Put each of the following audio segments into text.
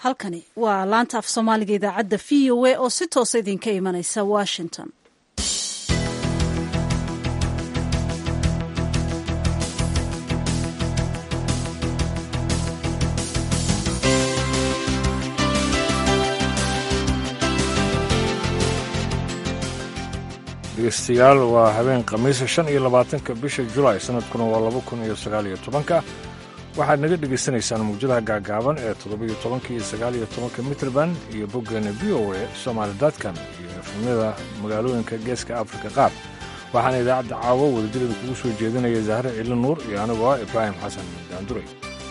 halkani waa laanta af soomaaliga idaacadda v o a oo si toosa idinka imanaysa washington dhegeystayaal waa habeen khamiisa shan iyo labaatanka bisha julaay sanadkuna waa laba kun iyo sagaal iyo tobanka waxaad naga dhegaysanaysaan mawjadaha gaagaaban ee toddobiyo tobanka iyo sagaal iyo tobanka mitrband iyo boggeena v o a somaali datcom iyo efemyada magaalooyinka geeska afrika qaar waxaana idaacadda caawo wadajirada kugu soo jeedinaya zahre cili nuur iyo anigoo ah ibraahim xasan daanduray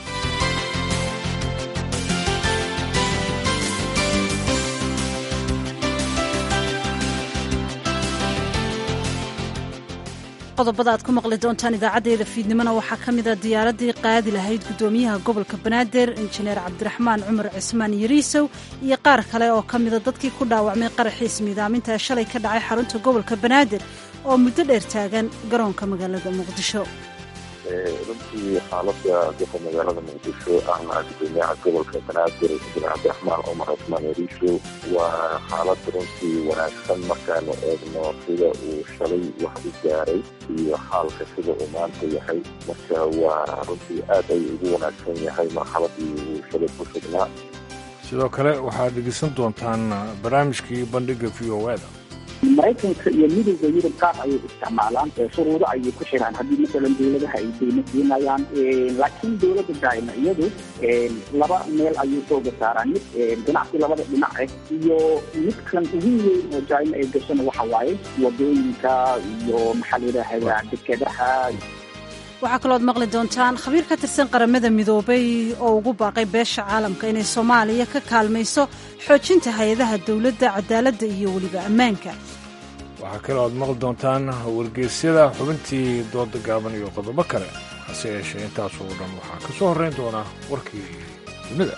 qodobada aad ku maqli doontaan idaacaddeeda fiidnimona waxaa ka mid a diyaaraddii qaadi lahayd guddoomiyaha gobolka banaadir injineer cabdiraxmaan cumar cismaan yariisow iyo qaar kale oo ka mida dadkii ku dhaawacmay qaraxiis miidaaminta ee shalay ka dhacay xarunta gobolka banaadir oo muddo dheer taagan garoonka magaalada muqdisho runtii xaalada dadka magaalada muqdisho ahna gudoomiyaha gobolka banaadir injineer cabdiraxmaan cumar cismaan yariisho waa xaalad runtii wanaagsan markaanu eegno sida uu shalay wax u gaaray iyo xaalka sida uu maanta yahay marka waa runtii aad ay ugu wanaagsan yahay marxaladii uu shalay ku sugnaa sidoo kale waxaad dhegeysan doontaan barnaamijkii bandhiga v o da maraykanka iyo midowda yurub qaar ayay isticmaalaan shuruudo ayay ku xiraan haddii masalan dowladaha ay deymo siinayaan laakiin dowladda daa'ima iyadu laba meel ayuu sooga saaraan mid ganacsi labada dhinac ah iyo midkan ugu weyn oo daa'ima ay gashana waxa waaye wadooyinka iyo maxaa la yidhaahdaa dekedaha waxaa kalooad maqli doontaan khabiir ka tirsan qaramada midoobay oo ugu baaqay beesha caalamka inay soomaaliya ka kaalmayso xoojinta hay-adaha dowladda cadaaladda iyo weliba ammaanka waxaa kaloo aad maqli doontaan wargeysyada xubintii dooda gaaban iyo qodobo kale hase yeeshee intaasoo dhan waxaa ka soo horrayn doonaa warkii dunida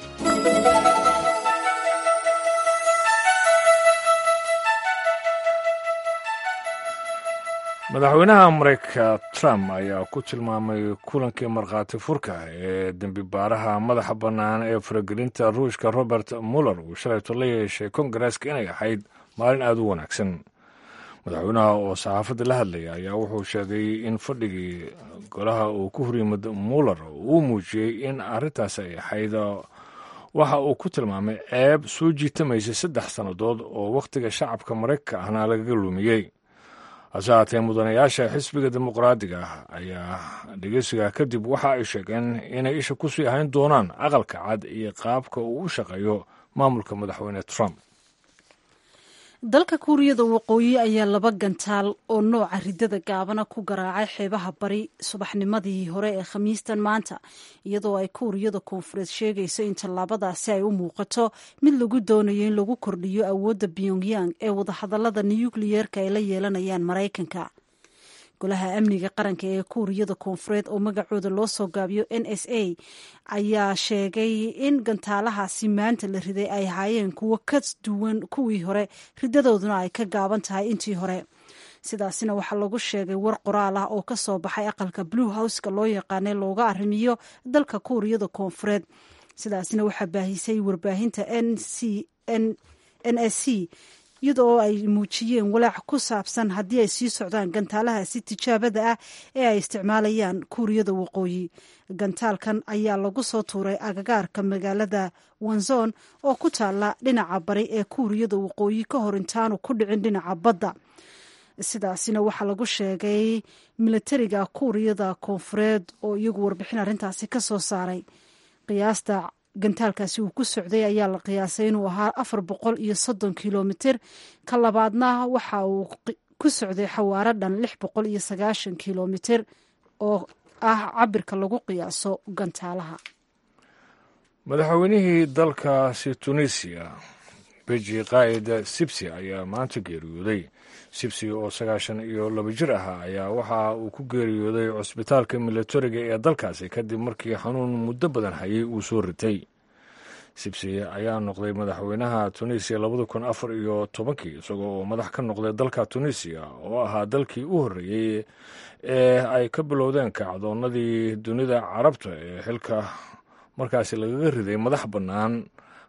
madaxweynaha maraykanka trump ayaa ku tilmaamay kulankii markhaati furka ee dembi baaraha madaxa bannaan ee faragelinta ruushka robert muller uu shalayto la yeeshay kongareeska inay ahayd maalin aad u wanaagsan madaxweynaha oo saxaafadda la hadlaya ayaa wuxuu sheegay in fadhigii golaha uu ku horyimid muller uu muujiyey in arrintaas ay ahayd waxa uu ku tilmaamay ceeb soo jiitamaysa saddex sannadood oo wakhtiga shacabka maraykanka ahna lagaga lumiyey hase haatee mudanayaasha xisbiga dimuqraadiga ah ayaa dhegeysiga kadib waxa ay sheegeen inay isha ku sii hayn doonaan aqalka cad iyo qaabka uu u shaqeeyo maamulka madaxweyne trump dalka kuuriyada waqooyi ayaa laba gantaal oo nooca ridada gaabana ku garaacay xeebaha bari subaxnimadii hore ee khamiistan maanta iyadoo ay kuuriyada koonfureed sheegayso in tallaabadaasi ay u muuqato mid lagu doonayo in lagu kordhiyo awoodda pyongyang ee wadahadalada nukliyeerka ay la yeelanayaan maraykanka golaha amniga qaranka ee kuuriyada koonfureed oo magacooda loo soo gaabiyo n s a ayaa sheegay in gantaalahaasi maanta la riday ay ahaayeen kuwo ka duwan kuwii hore ridadooduna ay ka gaaban tahay intii hore sidaasina waxaa lagu sheegay war qoraal ah oo ka soo baxay aqalka blue houseka loo yaqaanay looga arrimiyo dalka kuuriyada koonfureed sidaasina waxaa baahisay warbaahinta n s c iyadoo ay muujiyeen walaac ku saabsan haddii ay sii socdaan gantaalahaasi tijaabada ah ee ay isticmaalayaan kuuriyada waqooyi gantaalkan ayaa lagu soo tuuray agagaarka magaalada wanzon oo ku taala dhinaca bari ee kuuriyada waqooyi ka hor intaanu ku dhicin dhinaca badda sidaasina waxaa lagu sheegay milatariga kuuriyada koonfureed oo iyagu warbixin arrintaasi ka soo saaray qiyaasta gantaalkaasi uu ku socday ayaa la qiyaasay inuu ahaa afar boqol iyo soddon kilomitir ka labaadna waxa uu ku socday xawaaro dhan lix boqol iyo sagaashan kilomitir oo ah cabirka lagu qiyaaso gantaalaha madaxweynihii dalkaasi tunisiya beji qaa'id sibsi ayaa maanta geeriyooday sibsi oo sagaashan iyo laba jir ahaa ayaa waxa uu ku geeriyooday cusbitaalka milatariga ee dalkaasi kadib markii xanuun muddo badan hayay uu soo ritay sibsi ayaa noqday madaxweynaha tunisiya labada kun afar iyo tobankii isagoo oo madax ka noqday dalka tunisiya oo ahaa dalkii u horreeyey ee ay ka bilowdeen kacdoonnadii dunida carabta ee xilka markaasi lagaga riday madax bannaan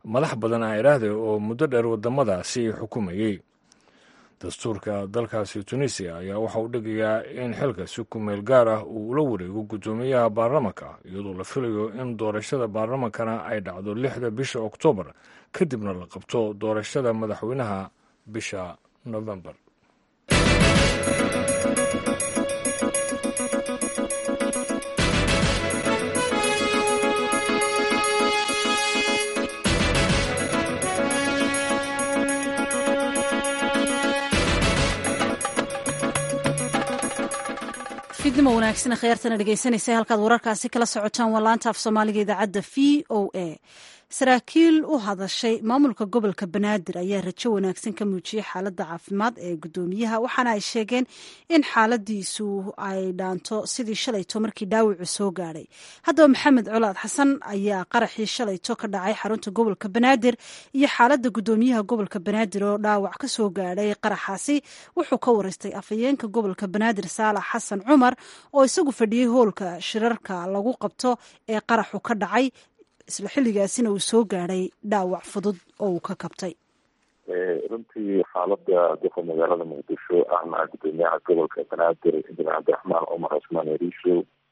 madax badan a iraahde oo muddo dheer waddamadaasi xukumayey dastuurka dalkaasi tunisiya ayaa waxa uu dhigayaa in xilka si kumeel gaar ah uu ula wareego guddoomiyaha baarlamanka iyadoo la filayo in doorashada baarlamankana ay dhacdo lixda bisha oktoobar kadibna la qabto doorashada madaxweynaha bisha novembar fidnimo wanaagsan khyaartana dhegeysanaysa halkaad wararkaasi kala socotaan waa laanta af soomaaliga idaacadda v o a saraakiil u hadashay maamulka gobolka banaadir ayaa rajo wanaagsan ka muujiyey xaaladda caafimaad ee guddoomiyaha waxaana ay sheegeen in xaaladiisu ay dhaanto sidii shalayto markii dhaawacu soo gaadhay haddaba maxamed colaad xasan ayaa qaraxii shalayto ka dhacay xarunta gobolka banaadir iyo xaaladda guddoomiyaha gobolka banaadir oo dhaawac ka soo gaadhay qaraxaasi wuxuu ka wareystay afhayeenka gobolka banaadir saalax xasan cumar oo isagu fadhiyey hoolka shirarka lagu qabto ee qaraxu ka dhacay isla xilligaasina uu soo gaadhay dhaawac fudud oo uu ka kabtay runtii xaalada duqa magaalada muqdisho ahna guddoomiyaha gobolka banaadir injineer cabdiraxmaan cumar cusmaan eriisho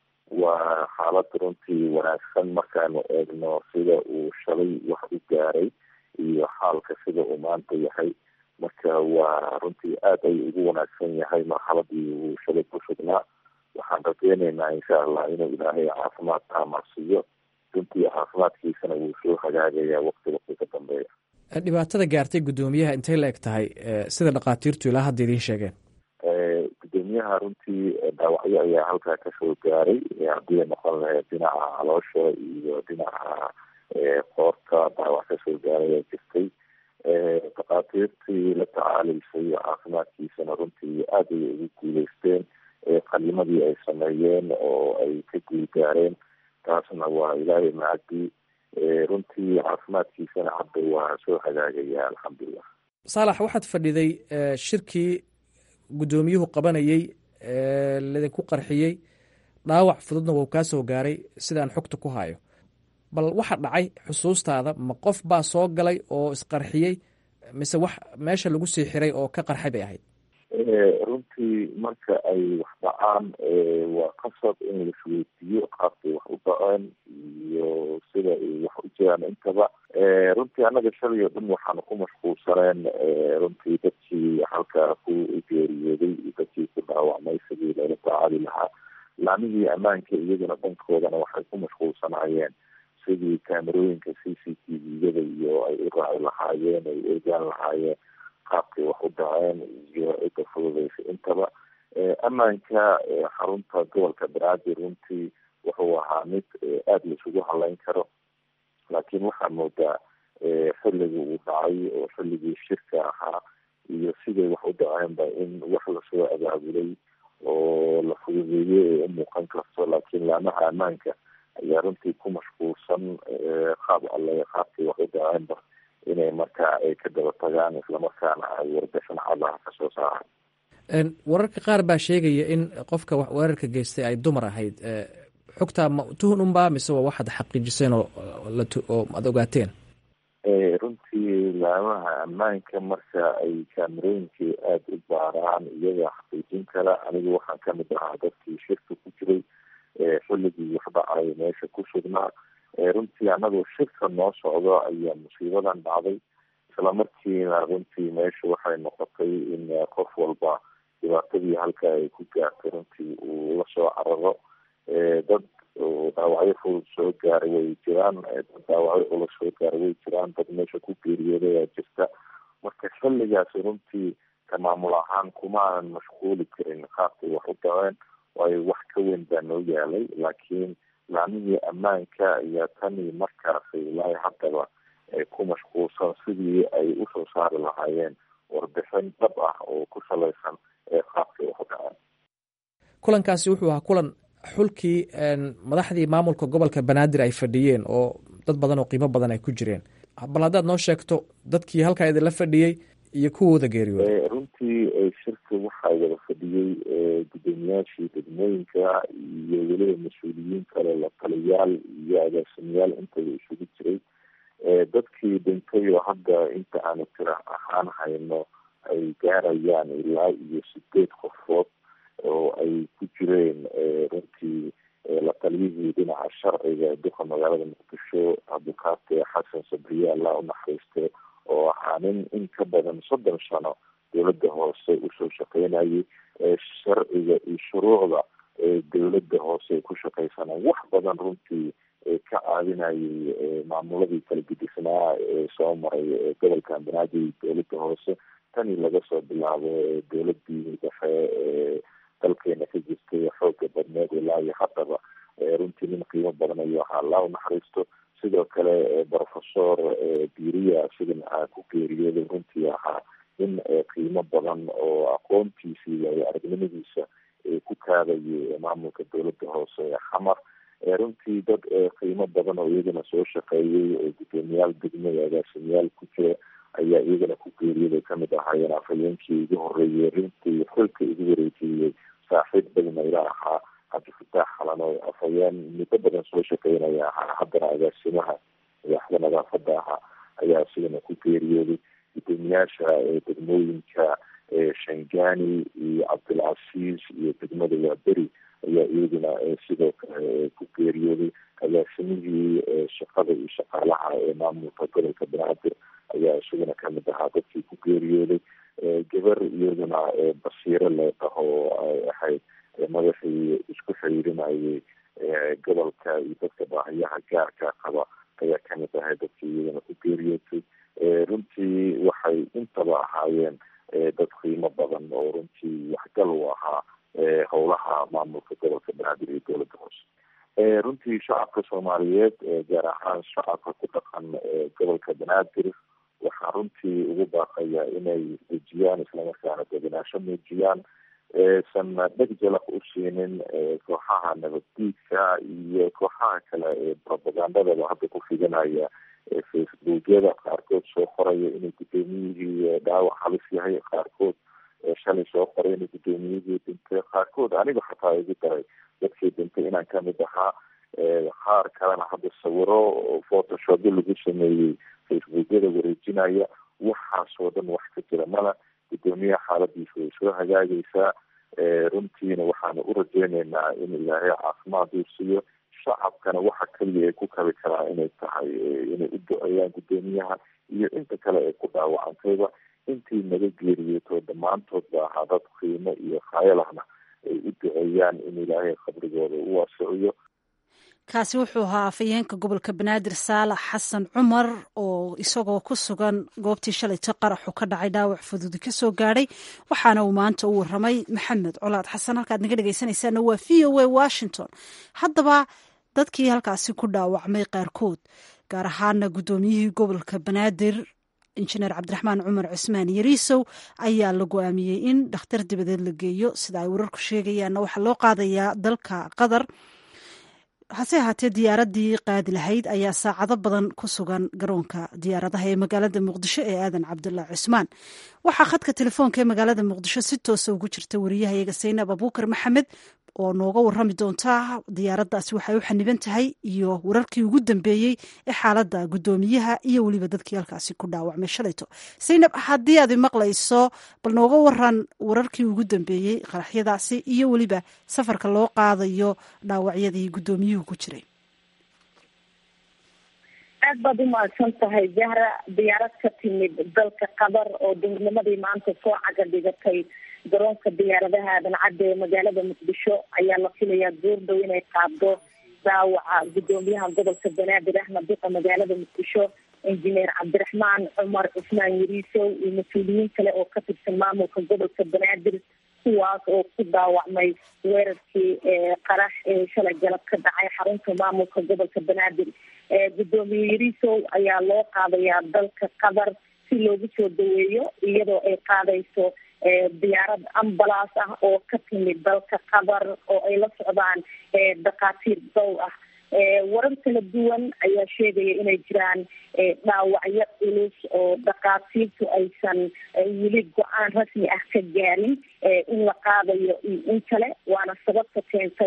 waa xaalad runtii wanaagsan markaanu eegno sida uu shalay wax u gaaray iyo xaalka sida uu maanta yahay marka waa runtii aada ay ugu wanaagsan yahay marxaladii uu shalay ku sugnaa waxaan rajeyneynaa insha allah inuu ilaahay caafimaad taamarsiiyo runtii caafimaadkiisana wuu soo hagaagayaa waqti waqti ka dambeeya dhibaatada gaartay guddoomiyaha intay la eg tahay sida dhakhaatiirtu ilaa hadda idiin sheegeen guddoomiyaha runtii dhaawacyo ayaa halkaa kasoo gaaray haddii ay noqon lahayd dhinaca caloosha iyo dhinaca qoorta dhaawac kasoo gaaray ayaa jirtay dhakhaatiirtii la tacaalaysay caafimaadkiisana runtii aada ayay ugu guuleysteen qalimadii ay sameeyeen oo ay ka guulgaareen taasna waa ilaahay macadii runtii caafimaadkiisana hadda waa soo hagaagaya alxamdulilah saalax waxaad fadhiday shirkii guddoomiyuhu qabanayey ladinku qarxiyey dhaawac fududna wuu kaa soo gaaray sidaan xogta ku hayo bal waxa dhacay xusuustaada ma qof baa soo galay oo isqarxiyey mise wax meesha lagu sii xiray oo ka qarxay bay ahayd runtii marka ay wax dhacaan waa qasab in laisweydiiyo qaabkay wax u dhaceen iyo sida ay wax u jiraan intaba runtii annaga shalay oo dhan waxaanu ku mashquulsaneen runtii dadkii halkaa ku geeriyooday iyo dadkii ku dhaawacmay sidii loola tacaali lahaa laamihii ammaanka iyaguna dhankoodana waxay ku mashquulsanaayeen sidii kaamerooyinka c c t v-yada iyo ay u raaci lahaayeen ay u egaan lahaayeen qaabkay wax u dhaceen iyo cidda fududeysa intaba ammaanka xarunta gobolka banaadir runtii wuxuu ahaa mid aada laisugu haleyn karo laakiin waxaa moodaa xilligii uu dhacay oo xilligii shirka ahaa iyo siday wax u dhaceenba in wax lasoo abaabulay oo la fududeeyey ee u muuqan karto laakiin laamaha ammaanka ayaa runtii ku mashquulsan qaab alle qaabkay wax u dhaceenba inay markaa ay ka daba tagaan islamarkaana ay warbixin cadaha kasoo saaraan wararka qaar baa sheegaya in qofka weerarka geystay ay dumar ahayd xogtaa ma tuhun unbaa mise waa waxaad xaqiijiseen oo oo aada ogaateen runtii laamaha ammaanka marka ay kaamerooyinkii aada u baaraan iyaga xaqiijin kara anigu waxaan kamid ahaa dadkii shirka ku jiray xilligii wax dhacay meesha ku sugnaa runtii anagoo shirka noo socdo ayaa musiibadan dhacday islamarkiina runtii meesha waxay noqotay in qof walba dhibaatadii halka ay ku gaartay runtii uu lasoo cararo dad dhaawacyo fudud soo gaaray way jiraan dad dhaawacyo culus soo gaaray way jiraan dad meesha ku geeriyooday ayaa jirta marka xilligaasi runtii ka maamul ahaan kumaanan mashquuli karin qaabkay wax u dhaceen waayo wax ka weyn baa noo yaalay laakiin laamihii ammaanka ayaa tanii markaasi ilaahay haddaba ku mashquulsan sidii ay usoo saari lahaayeen warbixin dhab ah oo ku salaysan ee qaabkay wax u dhaceen kulankaasi wuxuu ahaa kulan xulkii madaxdii maamulka gobolka banaadir ay fadhiyeen oo dad badan oo qiimo badan ay ku jireen bal haddaad noo sheegto dadkii halkaa idinla fadhiyey iyo kuwooda geeriyooday runtii shirka waxaa wada fadhiyey guddoomiyaashii degmooyinka iyo weliba mas-uuliyiin kale la taliyaal iyo agaasimayaal intaba isugu jiray dadkii dhintay oo hadda inta aanu tira ahaan hayno ay gaarayaan ilaa iyo sideed qofood oo ay ku jireen runtii la taliyihii dhinaca sharciga duqa magaalada muqdisho abukaate xasan sabriye allah unaxariiste oo ahaa nin in ka badan soddon sano dowladda hoose usoo shaqeynayay sharciga iyo shuruucda dowladda hoose ay ku shaqaysanaan wax badan runtii ka caawinayay maamuladii kala gudisnaa ee soo maray gobolka banaadir dowladda hoose tanii laga soo bilaabo dowladii dhexe ee dalkeena ka jirtay xooga badneed ilaa iyo haddaba runtii nin qiimo badan ayuu ahaa allah unaxariisto sidoo kale professor biriya sidana aa ku geeriyooday runtii ahaa nin qiimo badan oo aqoontiisa iyo aragnimadiisa ku kaadayay maamulka dowladda hoose ee xamar runtii dad qiimo badan oo iyagana soo shaqeeyay oo guddoomiyaal degmada agaasimayaal ku jira ayaa iyagana ku geeriyaday kamid ahaayeen afhayeenkii igu horeeyey runtii xilka igu wareejiyey saaxiib badna ila ahaa cabdifataax xalan oo afhayeen muddo badan soo shaqeynaya ahaa haddana agaasimaha madaxda nadaafada ahaa ayaa isigana ku geeriyooday guddoomiyaasha degmooyinka shangani iyo cabdilcasiis iyo degmada waaberi ayaa iyaguna sidoo kale ku geeriyooday agaasimihii shaqada iyo shaqaalaha ee maamulka gobolka banaadir ayaa isaguna kamid ahaa dadkii ku geeriyooday gabar iyaduna basiiro leedaho ay ahayd madaxii isku xiriirinayay gobolka iyo dadka baahiyaha gaarka qaba ayaa kamid ahay dadkii iyadana ku geeriyootay runtii waxay intaba ahaayeen dad qiimo badan oo runtii waxgal u ahaa howlaha maamulka gobolka banaadir iyo dowladda hoose runtii shacabka soomaaliyeed gaar ahaan shacabka ku dhaqan gobolka banaadir waxaa runtii ugu baaqaya inay dejiyaan islamarkaana deganaasho muujiyaan san dheg jalaq u siinin kooxaha nabaddiidka iyo kooxaha kale ee propagandadaba hadda ku fidanaya facebookyada qaarkood soo qoraya inay guddoomiyihii dhaawac halis yahay qaarkood shalay soo qoray inay guddoomiyihii dhintay qaarkood aniga xataa igu daray dadkii dhintay inaan kamid ahaa qaar kalena hadda sawiro photoshopyo lagu sameeyey facebookyada wareejinaya waxaasoo dhan wax ka jira mala guddoomiyaha xaaladiisa way soo hagaagaysaa runtiina waxaanu u rajeyneynaa in ilaahay caafimaad uu siiyo shacabkana waxa keliya ay ku kabi karaa inay tahay inay u duceeyaan guddoomiyaha iyo inta kale ee ku dhaawacantayba intii naga geeriyoto dhammaantoodba ahaa dad qiimo iyo khayalahna ay u duceeyaan in ilaahay qabrigooda u waasiciyo kaasi wuxuu ahaa afhayeenka gobolka banaadir saalax xasan cumar oo isagoo ku sugan goobtii shalayto qaraxu ka dhacay dhaawac fududi ka soo gaadhay waxaana uu maanta u waramay maxamed colaad xasan halkaad naga dhegeysanaysaana waa v o a washington haddaba dadkii halkaasi ku dhaawacmay qaarkood gaar ahaana guddoomiyihii gobolka banaadir injineer cabdiraxmaan cumar cusmaan yariisow ayaa la go-aamiyey in dhakhtar dibadeed la geeyo sida ay wararku sheegayaanna waxaa loo qaadayaa dalka qatar hase ahaatee diyaaradii qaadi lahayd ayaa saacado badan ku sugan garoonka diyaaradaha ee magaalada muqdisho ee aadan cabdullah cusmaan waxaa khadka telefoonka ee magaalada muqdisho si toosa ugu jirta wariyahayaga saynab abuukar maxamed oo nooga warami doonta diyaaraddaasi waxay u xaniban tahay iyo wararkii ugu dambeeyey ee xaaladda guddoomiyaha iyo weliba dadkii halkaasi ku dhaawacmay shalayto saynab haddii aad maqlayso bal nooga waran wararkii ugu dambeeyey qaraxyadaasi iyo weliba safarka loo qaadayo dhaawacyadii guddoomiyuhu ku jiray aad baad u mahadsan tahay jahra diyaarad ka timid dalka qatar oo duhurnimadii maanta soo caga dhigatay garoonka diyaaradaha aadan cadde ee magaalada muqdisho ayaa la filayaa goordhow inay qaado dhaawaca guddoomiyaha gobolka banaadir axmed duqa magaalada muqdisho injineer cabdiraxmaan cumar cusmaan yariisow iyo mas-uuliyiin kale oo ka tirsan maamulka gobolka banaadir kuwaas oo ku dhaawacmay weerarkii qarax ee shalay galab ka dhacay xarunta maamulka gobolka banaadir guddoomiye yariisow ayaa loo qaadayaa dalka qatar si loogu soo daweeyo iyadoo ay qaadayso diyaarad ambalaas ah oo ka timid dalka qatar oo ay la socdaan dhakhaatiir dow ah warar kala duwan ayaa sheegaya inay jiraan dhaawacyo culus oo dhakhaatiirtu aysan weli go-aan rasmi ah ka gaarin in la qaadayo iyo in kale waana sababta keentay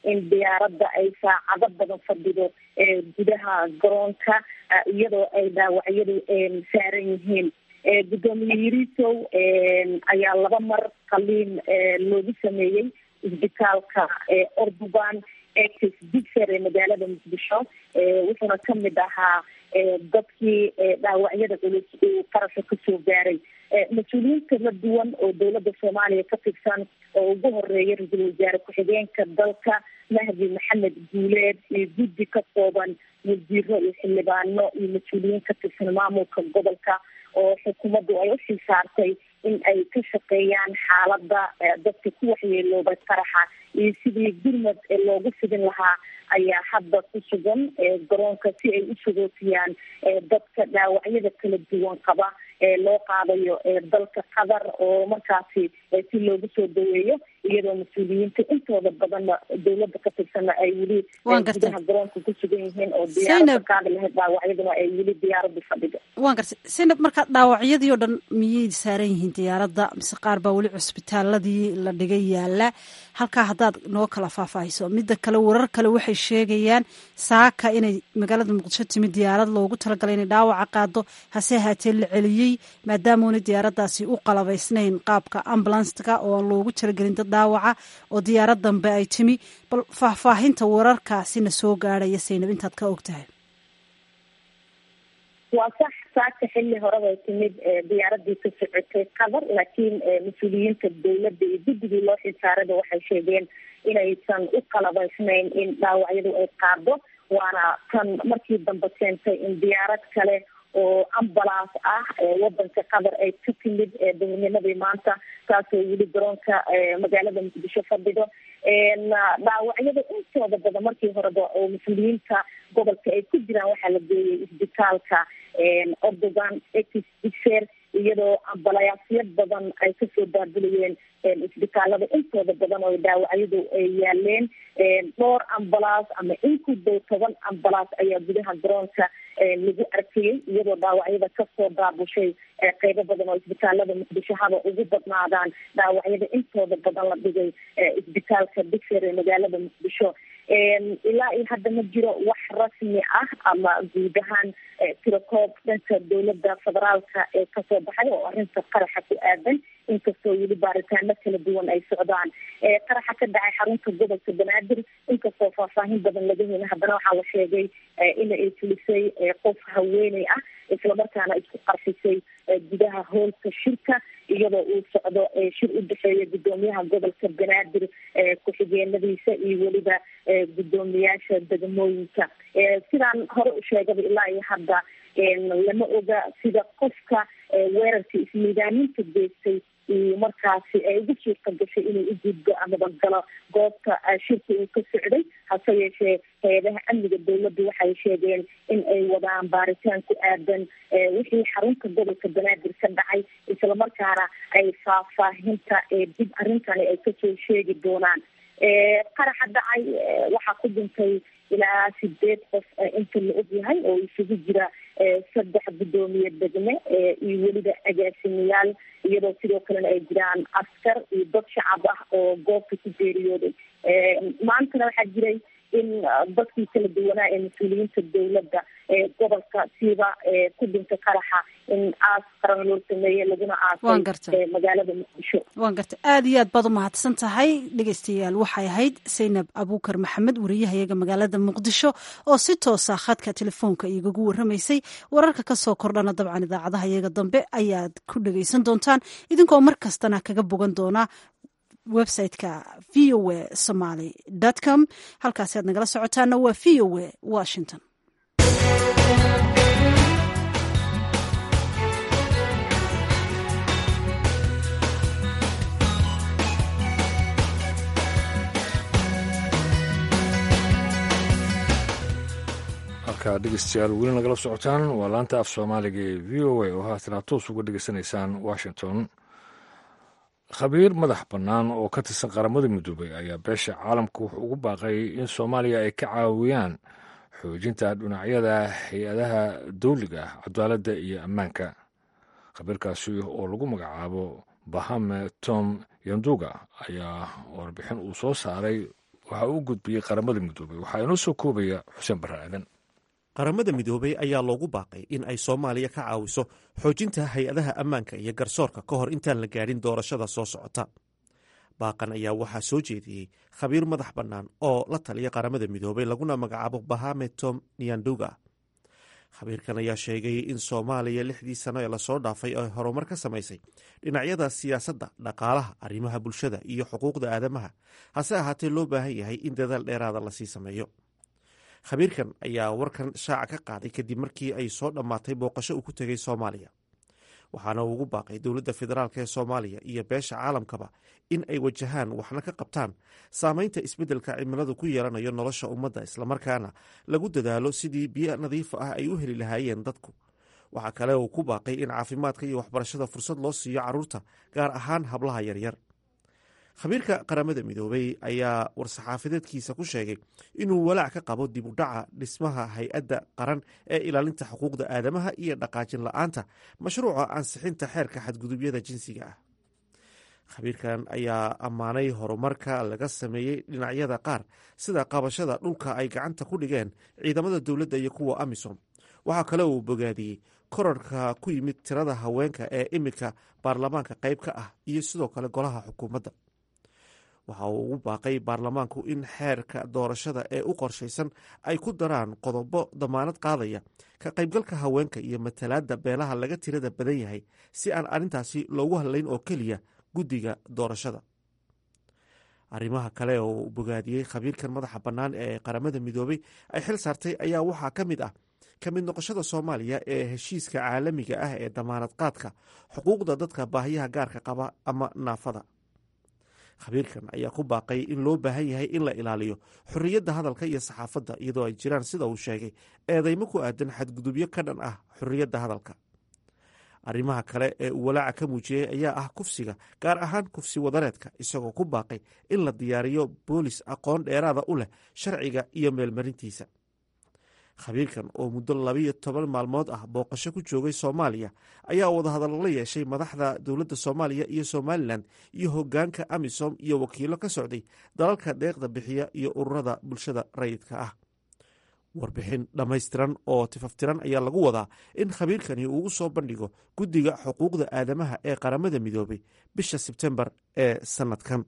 in diyaaradda ay saacado badan fadhido gudaha garoonka iyadoo ay dhaawacyadu saaran yihiin guddoomiye yirisow ayaa laba mar qaliin loogu sameeyey isbitaalka orduban ex bigser ee magaalada muqdisho wuxuuna kamid ahaa dadkii dhaawacyada culus uu qarasha kasoo gaaray mas-uuliyiin kala duwan oo dowladda soomaaliya ka tirsan oo ugu horeeya ra-iisul wasaare ku-xigeenka dalka mahdi maxamed guuleed iyo guddi ka kooban wasiiro iyo xildhibaano iyo mas-uuliyiin ka tirsan maamulka gobolka oo xukuumaddu ay uxil saartay in ay ka shaqeeyaan xaaladda dadka ku waxyeelooba qaraxa iyo sidii gurmad loogu fidin lahaa ayaa hadda ku sugan garoonka si ay u sugootiyaan dadka dhaawacyada kala duwan qaba loo qaadayo dalka qatar oo markaasi si loogu soo daweeyo iyadoo mas-uuliyiinta intooda badanna dowladda ka tirsana ay weli gudaha garoonka ku sugan yihiin oo diyaarada qaadi lahayd dhaawacyaduna ay weli diyaaraddu fadhido waan gartay saynab marka dhaawacyadii oo dhan miyay saaran yihiin diyaaradda mise qaar baa weli cusbitaaladii la dhigay yaala halkaa haddaad noo kala faahfaahiso midda kale warar kale waxay sheegayaan saaka inay magaalada muqdisho timid diyaarad loogu talagalay inay dhaawaca qaado hase ahaatee la celiyey maadaamuuna diyaaraddaasi u qalabaysnayn qaabka ambulanska oo aan loogu talagelin dad dhaawaca oo diyaarad dambe ay timi bal faahfaahinta wararkaasina soo gaadhaya saynab intaad ka og tahay waa sax saaka xilli horeba timid diyaaradii ka socotay qatar laakiin mas-uuliyiinta dowladda iyo guddigii loo xilsaarada waxay sheegeen inaysan u qalabaysnayn in dhaawacyadu ay qaado waana tan markii dambe keentay in diyaarad kale oo ambulance ah wadanka qatar ay ka timid dowladnimadii maanta taasoo weli garoonka magaalada muqdisho fadhido dhaawacyada intooda badan markii horeba oo mas-uuliyiinta gobolka ay ku jiraan waxaa la geeyay isbitaalka ordogan exer iyadoo ambalayaasyo badan ay kasoo baabulayeen isbitaalada intooda badan oo dhaawacyadu ay yaaleen dhowr ambalaas ama in ku dow toban ambalaas ayaa gudaha garoonka lagu arkayay iyadoo dhaawacyada kasoo baabushay qeybo badan oo isbitaalada muqdisho haba ugu badnaadaan dhaawacyada intooda badan la dhigay isbitaalka bigser ee magaalada muqdisho ilaa iyo hadda ma jiro wax rasmi ah ama guud ahaan tirakoob dhanka dowladda federaalka ee kasoo baxay oo arrinta qaraxa ku aadan inkastoo weli baaritaano kala duwan ay socdaan qaraxa ka dhacay xarunta gobolka banaadir inkastoo faahfaahin badan laga heli haddana waxaa la sheegay in ay fulisay qof haweeney ah islamarkaana isku qarxisay gudaha hoolka shirka iyadoo uu socdo shir u dhexeeya guddoomiyaha gobolka banaadir ku-xigeenadiisa iyo weliba guddoomiyaasha degmooyinka sidaan hore u sheegaba ilaa iyo hadda lama oga sida qofka weerarka ismiidaaminta geystay iyo markaasi ay ugu suurta gashay inuu u gudbo amaba galo goobta shirka uu ka socday hase yeeshee hay-adaha amniga dowladdu waxay sheegeen in ay wadaan baaritaan ku aadan wixii xarunta gobolka banaadir ka dhacay islamarkaana ay faahfaahinta dib arrintani ay kasoo sheegi doonaan qaraxa dhacay waxaa ku dhintay ilaa sideed qof inta la og yahay oo isugu jira saddex guddoomiye degme iyo weliba agaasimayaal iyadoo sidoo kalena ay jiraan askar iyo dad shacab ah oo goobta ku geeriyooday maantana waxaa jiray in dadkii kala duwanaa ee mas-uuliyiinta dowladda ee gobolka siiba ku dhinta qaraxa in aas qaran loo sameeye laguna aasay magaalada muqdisho waan gartay aada iyo aad baad u mahadsan tahay dhegeystayaal waxay ahayd saynab abuukar maxamed wariyahayaga magaalada muqdisho oo si toosa khadka telefoonka igagu waramaysay wararka kasoo kordhana dabcan idaacadaha iyaga dambe ayaad ku dhegeysan doontaan idinkoo mar kastana kaga bogan doona websiteka v o a somaly com halkaasi aad nagala socotaana waa v o a washington halkaa dhegeystayaal weli nagala socotaan waa laanta af soomaaliga ee v o a oo haatana toos uga dhegeysanaysaan washington khabiir madax bannaan oo ka tirsan qaramada midoobay ayaa beesha caalamka wuxuu ugu baaqay in soomaaliya ay ka caawiyaan xoojinta dhinacyada hay-adaha dawliga ah cadaaladda iyo ammaanka khabiirkaasi oo lagu magacaabo bahame tom yanduga ayaa warbixin uu soo saaray waxa uu u gudbiyey qaramada midoobey waxaa inoo soo koobaya xuseen barre aadan qaramada midoobey ayaa loogu baaqay in ay soomaaliya ka caawiso xoojinta hay-adaha ammaanka iyo garsoorka ka hor intaan la gaadhin doorashada soo socota baaqan ayaa waxaa soo jeediyey khabiir madax bannaan oo la taliya qaramada midoobey laguna magacaabo bahame tom niyanduga khabiirkan ayaa sheegay in soomaaliya lixdii sano ee lasoo dhaafay ay horumar ka samaysay dhinacyada siyaasadda dhaqaalaha arrimaha bulshada iyo xuquuqda aadamaha hase ahaatee loo baahan yahay in dadaal dheeraada lasii sameeyo khabiirkan ayaa warkan shaaca ka qaaday kadib markii ay soo dhammaatay booqasho uu ku tegay soomaaliya waxaana uu ugu baaqay dowladda federaalk ee soomaaliya iyo beesha caalamkaba in ay wajahaan waxna ka qabtaan saameynta isbeddelka cimiladu ku yeelanayo nolosha ummadda islamarkaana lagu dadaalo sidii biyo nadiif ah ay u heli lahaayeen dadku waxaa kale uu ku baaqay in caafimaadka iyo waxbarashada fursad loo siiyo carruurta gaar ahaan hablaha yaryar khabiirka qaramada midoobey ayaa war-saxaafadeedkiisa ku sheegay inuu walaac ka qabo dib u dhaca dhismaha hay-adda qaran ee ilaalinta xuquuqda aadamaha iyo dhaqaajin la-aanta mashruuca ansixinta xeerka xadgudubyada jinsiga ah khabiirkan ayaa ammaanay horumarka laga sameeyey dhinacyada qaar sida qabashada dhulka ay gacanta ku dhigeen ciidamada dowladda iyo kuwa amisom waxaa kale uu bogaadiyey korarka ku yimid tirada haweenka ee iminka baarlamaanka qayb ka ah iyo sidoo kale golaha xukuumadda waxa uu ugu baaqay baarlamaanku in xeerka doorashada ee u qorshaysan ay ku daraan qodobo damaanad qaadaya ka qaybgalka haweenka iyo matalaadda beelaha laga tirada badan yahay si aan arrintaasi loogu hadlayn oo keliya guddiga doorashada arrimaha kale oo uu bogaadiyey khabiirkan madaxa bannaan ee qaramada midoobey ay xil saartay ayaa waxaa ka mid ah ka mid noqoshada soomaaliya ee heshiiska caalamiga ah ee damaanad qaadka xuquuqda dadka baahiyaha gaarka qaba ama naafada khabiirkan ayaa ku baaqay in loo baahan yahay in la ilaaliyo xorriyadda hadalka iyo saxaafadda iyadoo ay jiraan sida uu sheegay eedeymo ku aadan xadgudubyo ka dhan ah xorriyadda hadalka arrimaha kale ee uu walaaca ka muujiyey ayaa ah kufsiga gaar ahaan kufsi wadareedka isagoo ku baaqay in la diyaariyo boolis aqoon dheeraada u leh sharciga iyo meelmarintiisa khabiirkan oo muddo labiyo toban maalmood ah booqasho ku joogay soomaaliya ayaa wadahadallo la yeeshay madaxda dowladda soomaaliya iyo somalilan iyo hogaanka amisom iyo wakiilo ka socday dalalka deeqda bixiya iyo ururada bulshada rayidka ah warbixin dhammaystiran oo tifaftiran ayaa lagu wadaa in khabiirkani uu u soo bandhigo guddiga xuquuqda aadamaha ee qaramada midoobay bisha sebtembar ee sanadkan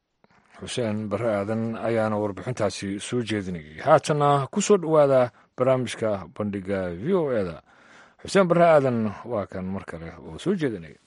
xuseen barre aadan ayaana warbixintaasi soo jeedinayay haatana ku soo dhowaada barnaamijka bandhiga v o eda xuseen barre aadan waa kan mar kale oo soo jeedinaya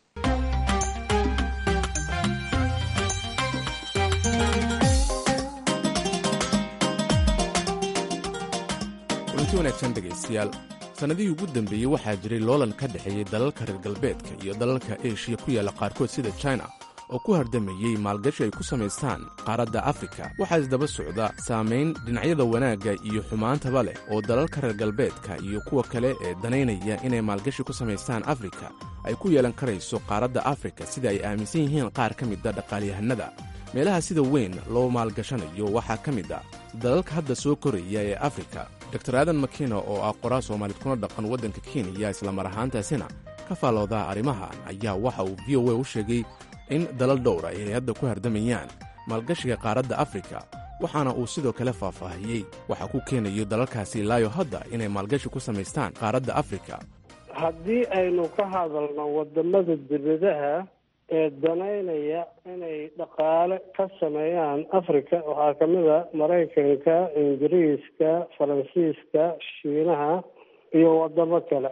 kulanti wanaagsan dhegaystayaal sannadihii ugu dambeeyey waxaa jiray loolan ka dhexeeyey dalalka reer galbeedka iyo dalalka eshiya ku yaalla qaarkood sida china oo ku hardamayey maalgashi ay ku samaystaan qaaradda afrika waxaa isdaba socda saamayn dhinacyada wanaagga iyo xumaantaba leh oo dalalka reer galbeedka iyo kuwa kale ee danaynaya inay maalgashi ku samaystaan afrika ay ku yeelan karayso qaaradda afrika sida ay aaminsan yihiin qaar ka mida dhaqaalyahanada meelaha sida weyn loo maalgashanayo waxaa ka mid a dalalka hadda soo koraya ee afrika dor aadan makina oo ah qoraa soomaalid kuna dhaqan waddanka kenya islamar ahaantaasina ka faalloodaa arrimahan ayaa waxa uu v o a u sheegay in dalal dhowra ay hadda ku hardamayaan maalgashiga qaaradda afrika waxaana uu sidoo kale faahfaahiyey waxaa ku keenayo dalalkaasi ilaayo hadda inay maalgashi ku samaystaan qaaradda afrika haddii aynu ka hadalno wadamada dibadaha ee danaynaya inay dhaqaale ka sameeyaan africa waxaa ka mid a maraykanka ingiriiska faransiiska shiinaha iyo wadamo kale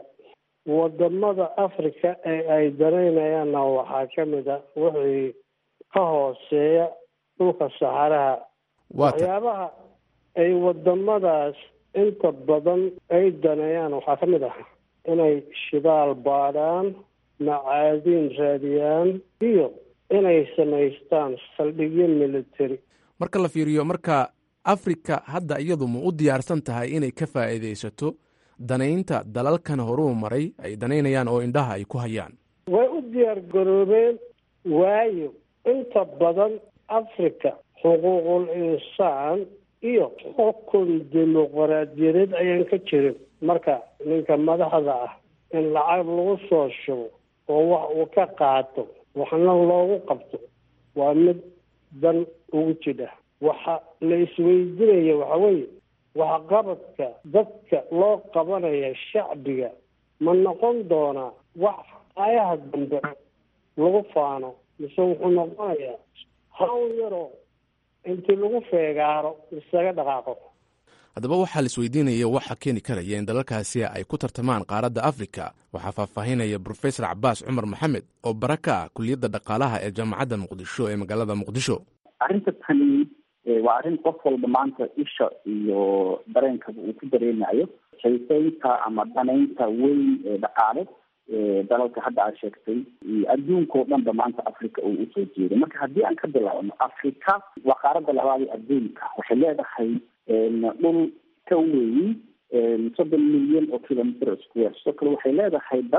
wadamada africa ee ay danaynayaanna waxaa ka mid a wixii ka hooseeya dhulka saxaraha waxyaabaha ay wadamadaas inta badan ay daneeyaan waxaa ka mid ah inay shidaal baadhaan macaadiin raadiyaan iyo inay samaystaan saldhigyo military marka la fiiriyo marka afrika hadda iyadu ma u diyaarsan tahay inay ka faa'iidaysato danaynta dalalkan horuu maray ay danaynayaan oo indhaha ay ku hayaan way u diyaar garoobeen waayo inta badan africa xuquuqul insaan iyo xukun dimuqraadiyadeed ayaan ka jirin marka ninka madaxda ah in lacag lagu soo shubo oo wax uu ka qaato waxna loogu qabto waa mid dan ugu jidha waxa la isweydiinaya waxa weeye waxqabadka dadka loo qabanaya shacbiga ma noqon doonaa wax ayaha dambe lagu faano mise wuxuu noqonayaa hawl yaroo intii lagu feegaaro isaga dhaqaaqo haddaba waxaa la isweydiinaya waxa keeni karaya in dalalkaasi ay ku tartamaan qaaradda afrika waxaa faahfaahinaya brofesor cabaas cumar maxamed oo bara ka ah kuliyadda dhaqaalaha ee jaamacadda muqdisho ee magaalada muqdisho arrinta tani waa arrin qof walba maanta isha iyo dareenkaba uu ku dareemayo xiiseynta ama danaynta weyn ee dhaqaale dalalka hadda aad sheegtay adduunka oo dhanba maanta africa uu usoo jeeday marka haddii aan ka bilaabno africa waa qaaradda labaad ee adduunka waxay leedahay dhul ka weyn soddon milyan oo kilometer square sidoo kale waxay leedahay dad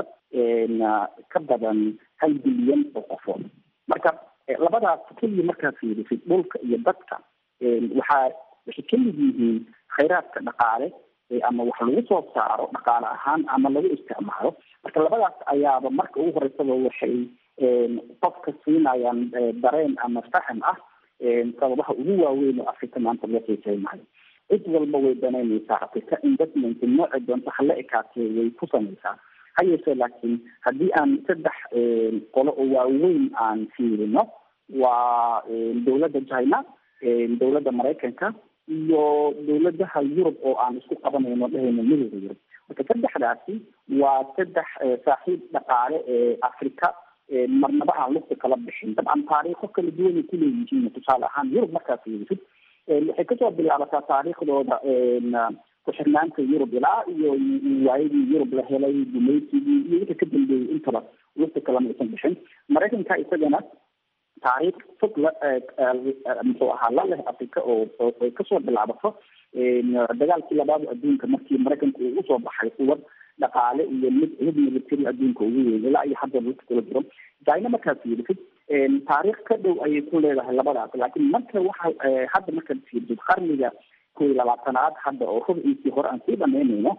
ka badan hal bilyan oo qofood marka labadaas keliya markaa fiirisid dhulka iyo dadka waxaa waxay kamid yihiin khayraadka dhaqaale ama wax lagu soo saaro dhaqaale ahaan ama lagu isticmaalo marka labadaas ayaaba marka ugu horeysaba waxay qofka siinayaan dareen ama faham ah sababaha ugu waaweyn oo africa maanta loo xiiseynayo cid walba way danaynaysaa africa investment nooci doonto hala ekaatee way ku samaysaa ha yeeshee laakiin haddii aan saddex qolo oo waaweyn aan fiirino waa dowladda china dowladda maraykanka iyo dowladaha yurub oo aan isku qabanayno dhehayno midooda yurub marka saddexdaasi waa saddex saaxiib dhaqaale ee africa marnaba aan lugta kala bixin dabcan taariikho kala duwanay kuleeyihiin tusaale ahaan yurub markaas fiirisid waxay kasoo bilaabataa taariikhdooda ku-xirnaanta yurub ilaa iyo waayadii yurub la helay gumaysigii iyo wixii ka dambeeyey intaba lugta kalama aysan bixin maraykanka isagana taariikh fog la muxuu ahaa la leh africa oo ay kasoo bilaabato dagaalkii labaad adduunka markii maraykanku uu usoo baxay quwad dhaqaale iyo mid mid military adduunka ugu weyn ilaa iyo hadda lugta kula jiro china markaad fiirisid taariikh ka dhow ayay ku leedahay labadaas laakiin marka waxa hadda markaad fiirisid qarniga kow iyo labaatanaad hadda oo rubciisii hore aan sii dhamaynayno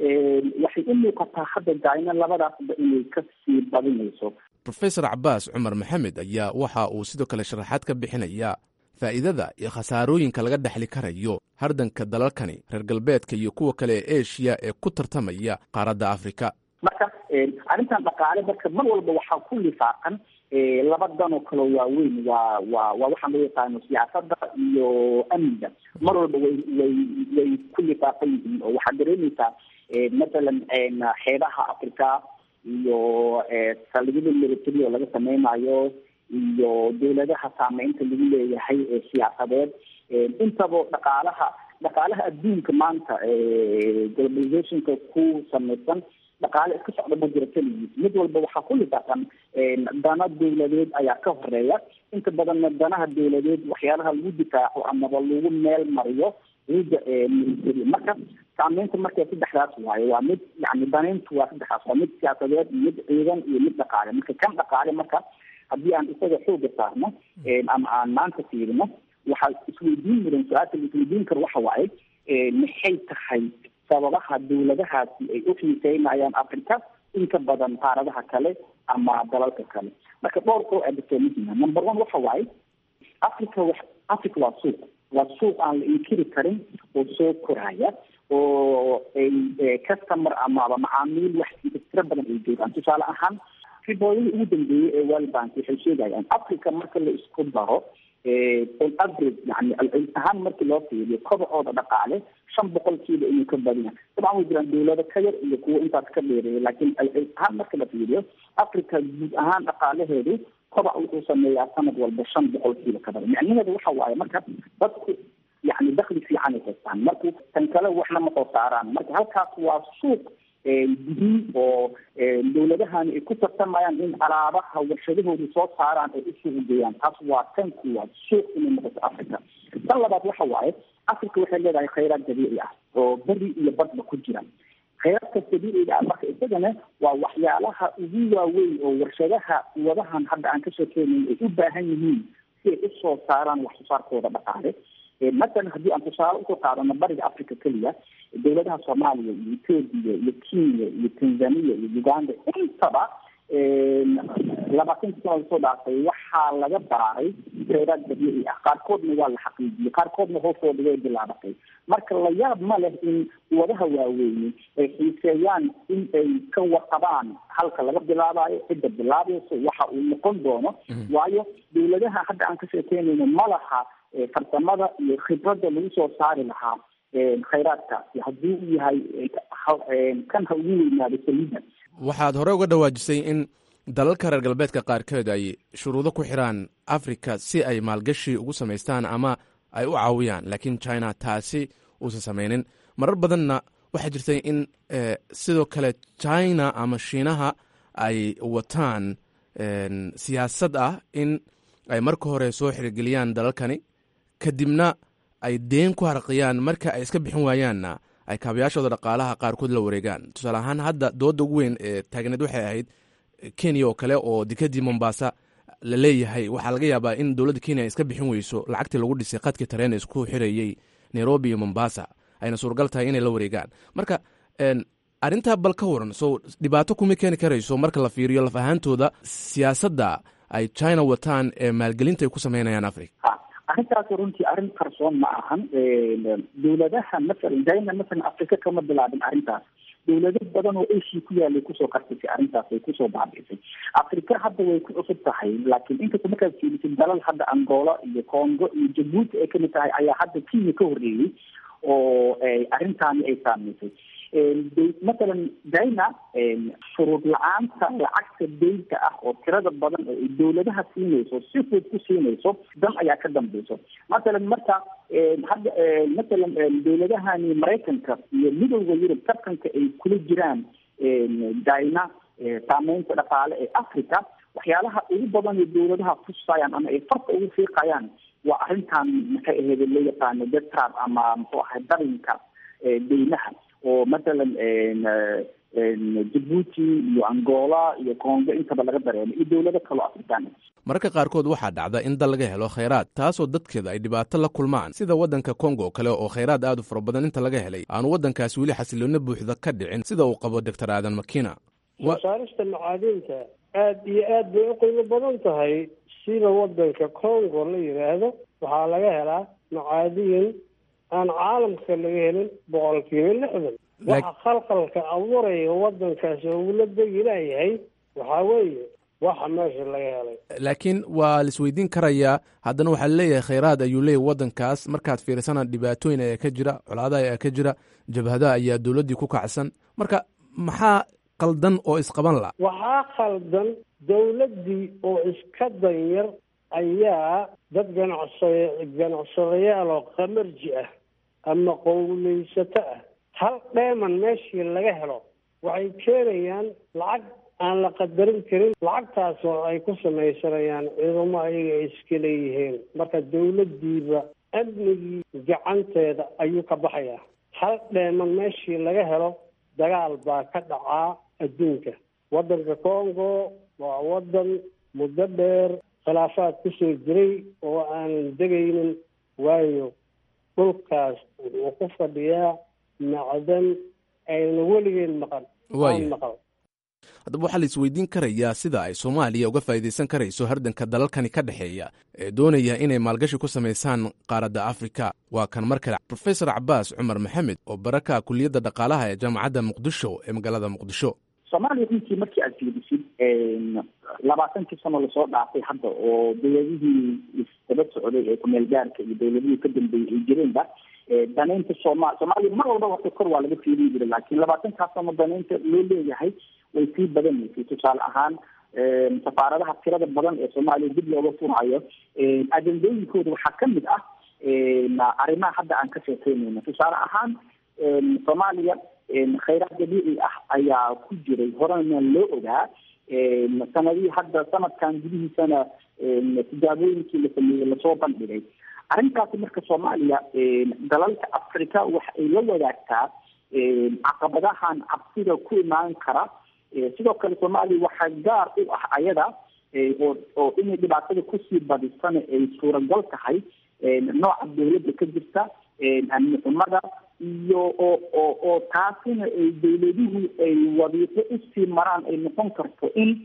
waxay u muuqataa hadda china labadaasba inay kasii badinayso rofesor cabaas cumar maxamed ayaa waxa uu sidoo kale sharaxaad ka bixinayaa faa'iidada iyo khasaarooyinka laga dhexli karayo hardanka dalalkani reer galbeedka iyo kuwa kale ee eshiya ee ku tartamaya qaaradda africa marka arrintan dhaqaale marka mar walba waxaa ku lifaaqan laba dan oo kale waaweyn waa waa waa waxaan loo yaqaano siyaasadda iyo amniga mar walba way way way ku lifaaqan yihiin oo waxaad dareemaysaa mathalan xeebaha africa iyo saldhigyada military oo laga sameynayo iyo dowladaha saameynta lagu leeyahay ee siyaasadeed intaba dhaqaalaha dhaqaalaha adduunka maanta globalizationka ku samaysan dhaqaale iska socda ma jiro keligiis mid walba waxaa ku lifaaqan dana dowladeed ayaa ka horeeya inta badanna danaha dowladeed waxyaalaha lagu difaaco amaba lagu meel mariyo ciidda military marka saameynta marka saddexdaas waaye waa mid yani danayntu waa saddexdaas waa mid siyaasadeed mid ciidan iyo mid dhaqaale marka kan dhaqaale marka haddii aan isaga xooga saarno ama aan maanta fiirino waxaa isweydiin mudan su-aasha la isweydiin karo waxa waaye maxay tahay sababaha dowladahaasi ay u xiiseynayaan africa inka badan qaaradaha kale ama dalalka kale marka dhowr koo aadasoo muhima number one waxa waaye africa wa africa waa suuq waa suuq aan la inkiri karin oo soo koraya oo ay customer amaba macaamiil wax tiro badan ay joogaan tusaale ahaan ribooyadii ugu dambeeyey ee world bank waxay sheegayaan africa marka la isku daro on average yani ahaan markii loo fiiriyo kobacooda dhaqaale shan boqolkiiba inuu ka badina dabcan way jiraan dowlado ka yar iyo kuwo intaas ka dheereeya laakiin ahaan marka la fiiriyo africa guud ahaan dhaqaalaheedu kobac wuxuu sameeyaa sanad walba shan boqolkiiba ka badan micnaheedu waxa waaye marka dadku yani dakli fiican ay haystaan marku tan kale waxna ma soo saaraan marka halkaas waa suuq gudiin oo dowladahani ay ku tartamayaan in alaabaha warshadahoodu soo saaraan ay usuuq geeyaan taas waa tan kuwaad suuq inay noqoto africa tan labaad waxa waaye africa waxay leedahay khayraad dabiici ah oo beri iyo badba ku jira khayraadka dabiiciga ah marka isagana waa waxyaalaha ugu waaweyn oo warshadaha wadahan hadda aan ka sheekeynayn ay u baahan yihiin si ay usoo saaraan wax soo saarkooda dhaqaale masalan haddii aan tusaale usoo qaadano bariga africa keliya dowladaha soomaaliya iyo ethoobia iyo kenya iyo tanzania iyo uganda intaba labaatanki sana lasoo dhaafay waxaa laga baaray kheyraad dabiici ah qaarkoodna waa la xaqiijiyey qaarkoodna hoostooda way bilaabatay marka la yaab ma leh in wadaha waaweyni ay xiiseeyaan in ay ka warqabaan halka laga bilaabayo cidda bilaabayso waxa uu noqon doono waayo dawladaha hadda aan ka sheekeynayno ma laha farsamada iyo khibradda lagu soo saari lahaa khayraadkaasi haddii uu yahay kan ha ugu weynaado saliida waxaad hore uga dhawaajisay in dalalka reer galbeedka qaarkeed ay shuruudo ku xiraan africa si ay maalgashi ugu samaystaan ama ay u caawiyaan laakiin china taasi uusan samaynin marar badanna waxaa jirtay in sidoo kale china ama shiinaha ay wataan siyaasad ah in ay marka hore soo xirigeliyaan dalalkani kadibna ay deen ku harqiyaan marka ay iska bixin waayaanna ay kaabayaashooda dhaqaalaha qaarkood la wareegaan tusaale ahaan hadda dooda ugu weyn ee taagneed waxay ahayd kenya oo kale oo dekadii mombasa la leeyahay waxaa laga yaabaa in dowladda kenya ay iska bixin weyso lacagtii lagu dhisay khadkii tareen isku xirayey nairobi iyo mombasa ayna suuragal tahay inay la wareegaan marka arrintaa bal ka waran so dhibaato kuma keeni karayso marka la fiiriyo laf ahaantooda siyaasadda ay china wataan ee maalgelinta ay ku sameynayaan africa arrintaas runtii arrin qarsoon ma ahan dawladaha masalan china masalan africa kama bilaabin arrintaas dawlado badan oo asia ku yaalay kusoo qartisay arrintaas way kusoo baabiisay africa hadda way ku cusub tahay laakiin inkasta markaad fiirisid dalal hadda angola iyo congo iyo jabuuti ay kamid tahay ayaa hadda kenya ka horreeyey oo arrintaani ay saamaysay masalan china shuruud la-aanta lacagta deynta ah oo tirada badan oo ay dawladaha siinayso si fud ku siinayso dan ayaa ka dambeyso masalan marka hadda masalan dawladahani maraykanka iyo midowda yurub tartanka ay kula jiraan china saameynta dhaqaale ee africa waxyaalaha ugu badan ee dawladaha tusayaan ama ay farka ugu fiiqayaan waa arrintan maxay aheyd loo yaqaano detrab ama muxuu ahay darinka deynaha oo masalan jabuuti iyo angola iyo congo intaba laga dareemo iyo dawlado kaloo afrikaan mararka qaarkood waxaa dhacda in dal laga helo khayraad taasoo dadkeeda ay dhibaato la kulmaan sida waddanka kongo oo kale oo khayraad aad u fara badan inta laga helay aanu waddankaasi weli xasiloona buuxda ka dhicin sida uu qabo doctor aadan makina wasaarista macaadinta aad iyo aad bay u qiimo badan tahay sida waddanka congo la yidhaahdo waxaa laga helaa macaadiin aan caalamka laga helin boqolkiiba lixdan waxa khalkhalka abuuraya waddankaas oo ula degi laayahay waxaa weeye waxa meesha laga helay laakiin waa la isweydiin karayaa haddana waxaa laleeyahay khayraad ayuu leeyahy waddankaas markaad fiirsana dhibaatooyin ayaa ka jira colaadaha ayaa ka jira jabhadaha ayaa dowladdii ku kacsan marka maxaa qaldan oo isqaban la waxaa khaldan dawladdii oo iska danyar ayaa dad ganacsada ganacsadayaal oo qamarji ah ama qowleysato ah hal dheeman meeshii laga helo waxay keenayaan lacag aan la qadarin karin lacagtaas oo ay ku samaysanayaan ciidamo ayaga ay iska leeyihiin marka dawladdiiba amnigii gacanteeda ayuu ka baxayaa hal dheeman meeshii laga helo dagaal baa ka dhacaa adduunka waddanka congo waa waddan muddo dheer khilaafaad kusoo jiray oo aanan degaynin waayo dhulkaas wuxuu ku fadhiyaa macdan ayna weligeen maqan aan maqan haddaba waxaa la isweydiin karayaa sida ay soomaaliya uga faa'iidaysan karayso hardanka dalalkani ka dhexeeya ee doonaya inay maalgashi ku samaysaan qaaradda afrika waa kan mar kale profesor cabaas cumar maxamed oo baraka kuliyadda dhaqaalaha ee jaamacadda muqdisho ee magaalada muqdisho soomaaliya runtii markii aad fiirisid labaatankii sano lasoo dhaafay hadda oo dawladihii isdaba socday ee kumeel gaarka iyo dawladihii ka dambeeyey ay jireenba danaynta sooma soomaaliya mar walba wata kor waa laga fiiriyi jiray laakiin labaatankaas sano danaynta loo leeyahay way sii badanaysay tusaale ahaan safaaradaha tirada badan ee soomaaliya dib looga furayo ajendooyinkooda waxaa kamid ah arrimaha hadda aan ka sheekeynayno tusaale ahaan soomaaliya khayraad dabiici ah ayaa ku jiray horena loo ogaa sanadihii hadda sanadkan gudihiisana tijaabooyinkii la sameeyey lasoo bandhigay arrintaasi marka soomaaliya dalalka africa waxa ay la wadaagtaa caqabadahan cabsida ku imaan kara sidoo kale soomaaliya waxaa gaar u ah ayada oo oo inay dhibaatada kusii badisana ay suuragal tahay nooca dawladda ka jirta amni xumada iyo oo oo oo taasina ay dawladuhu ay wadiiqo usii maraan ay noqon karto in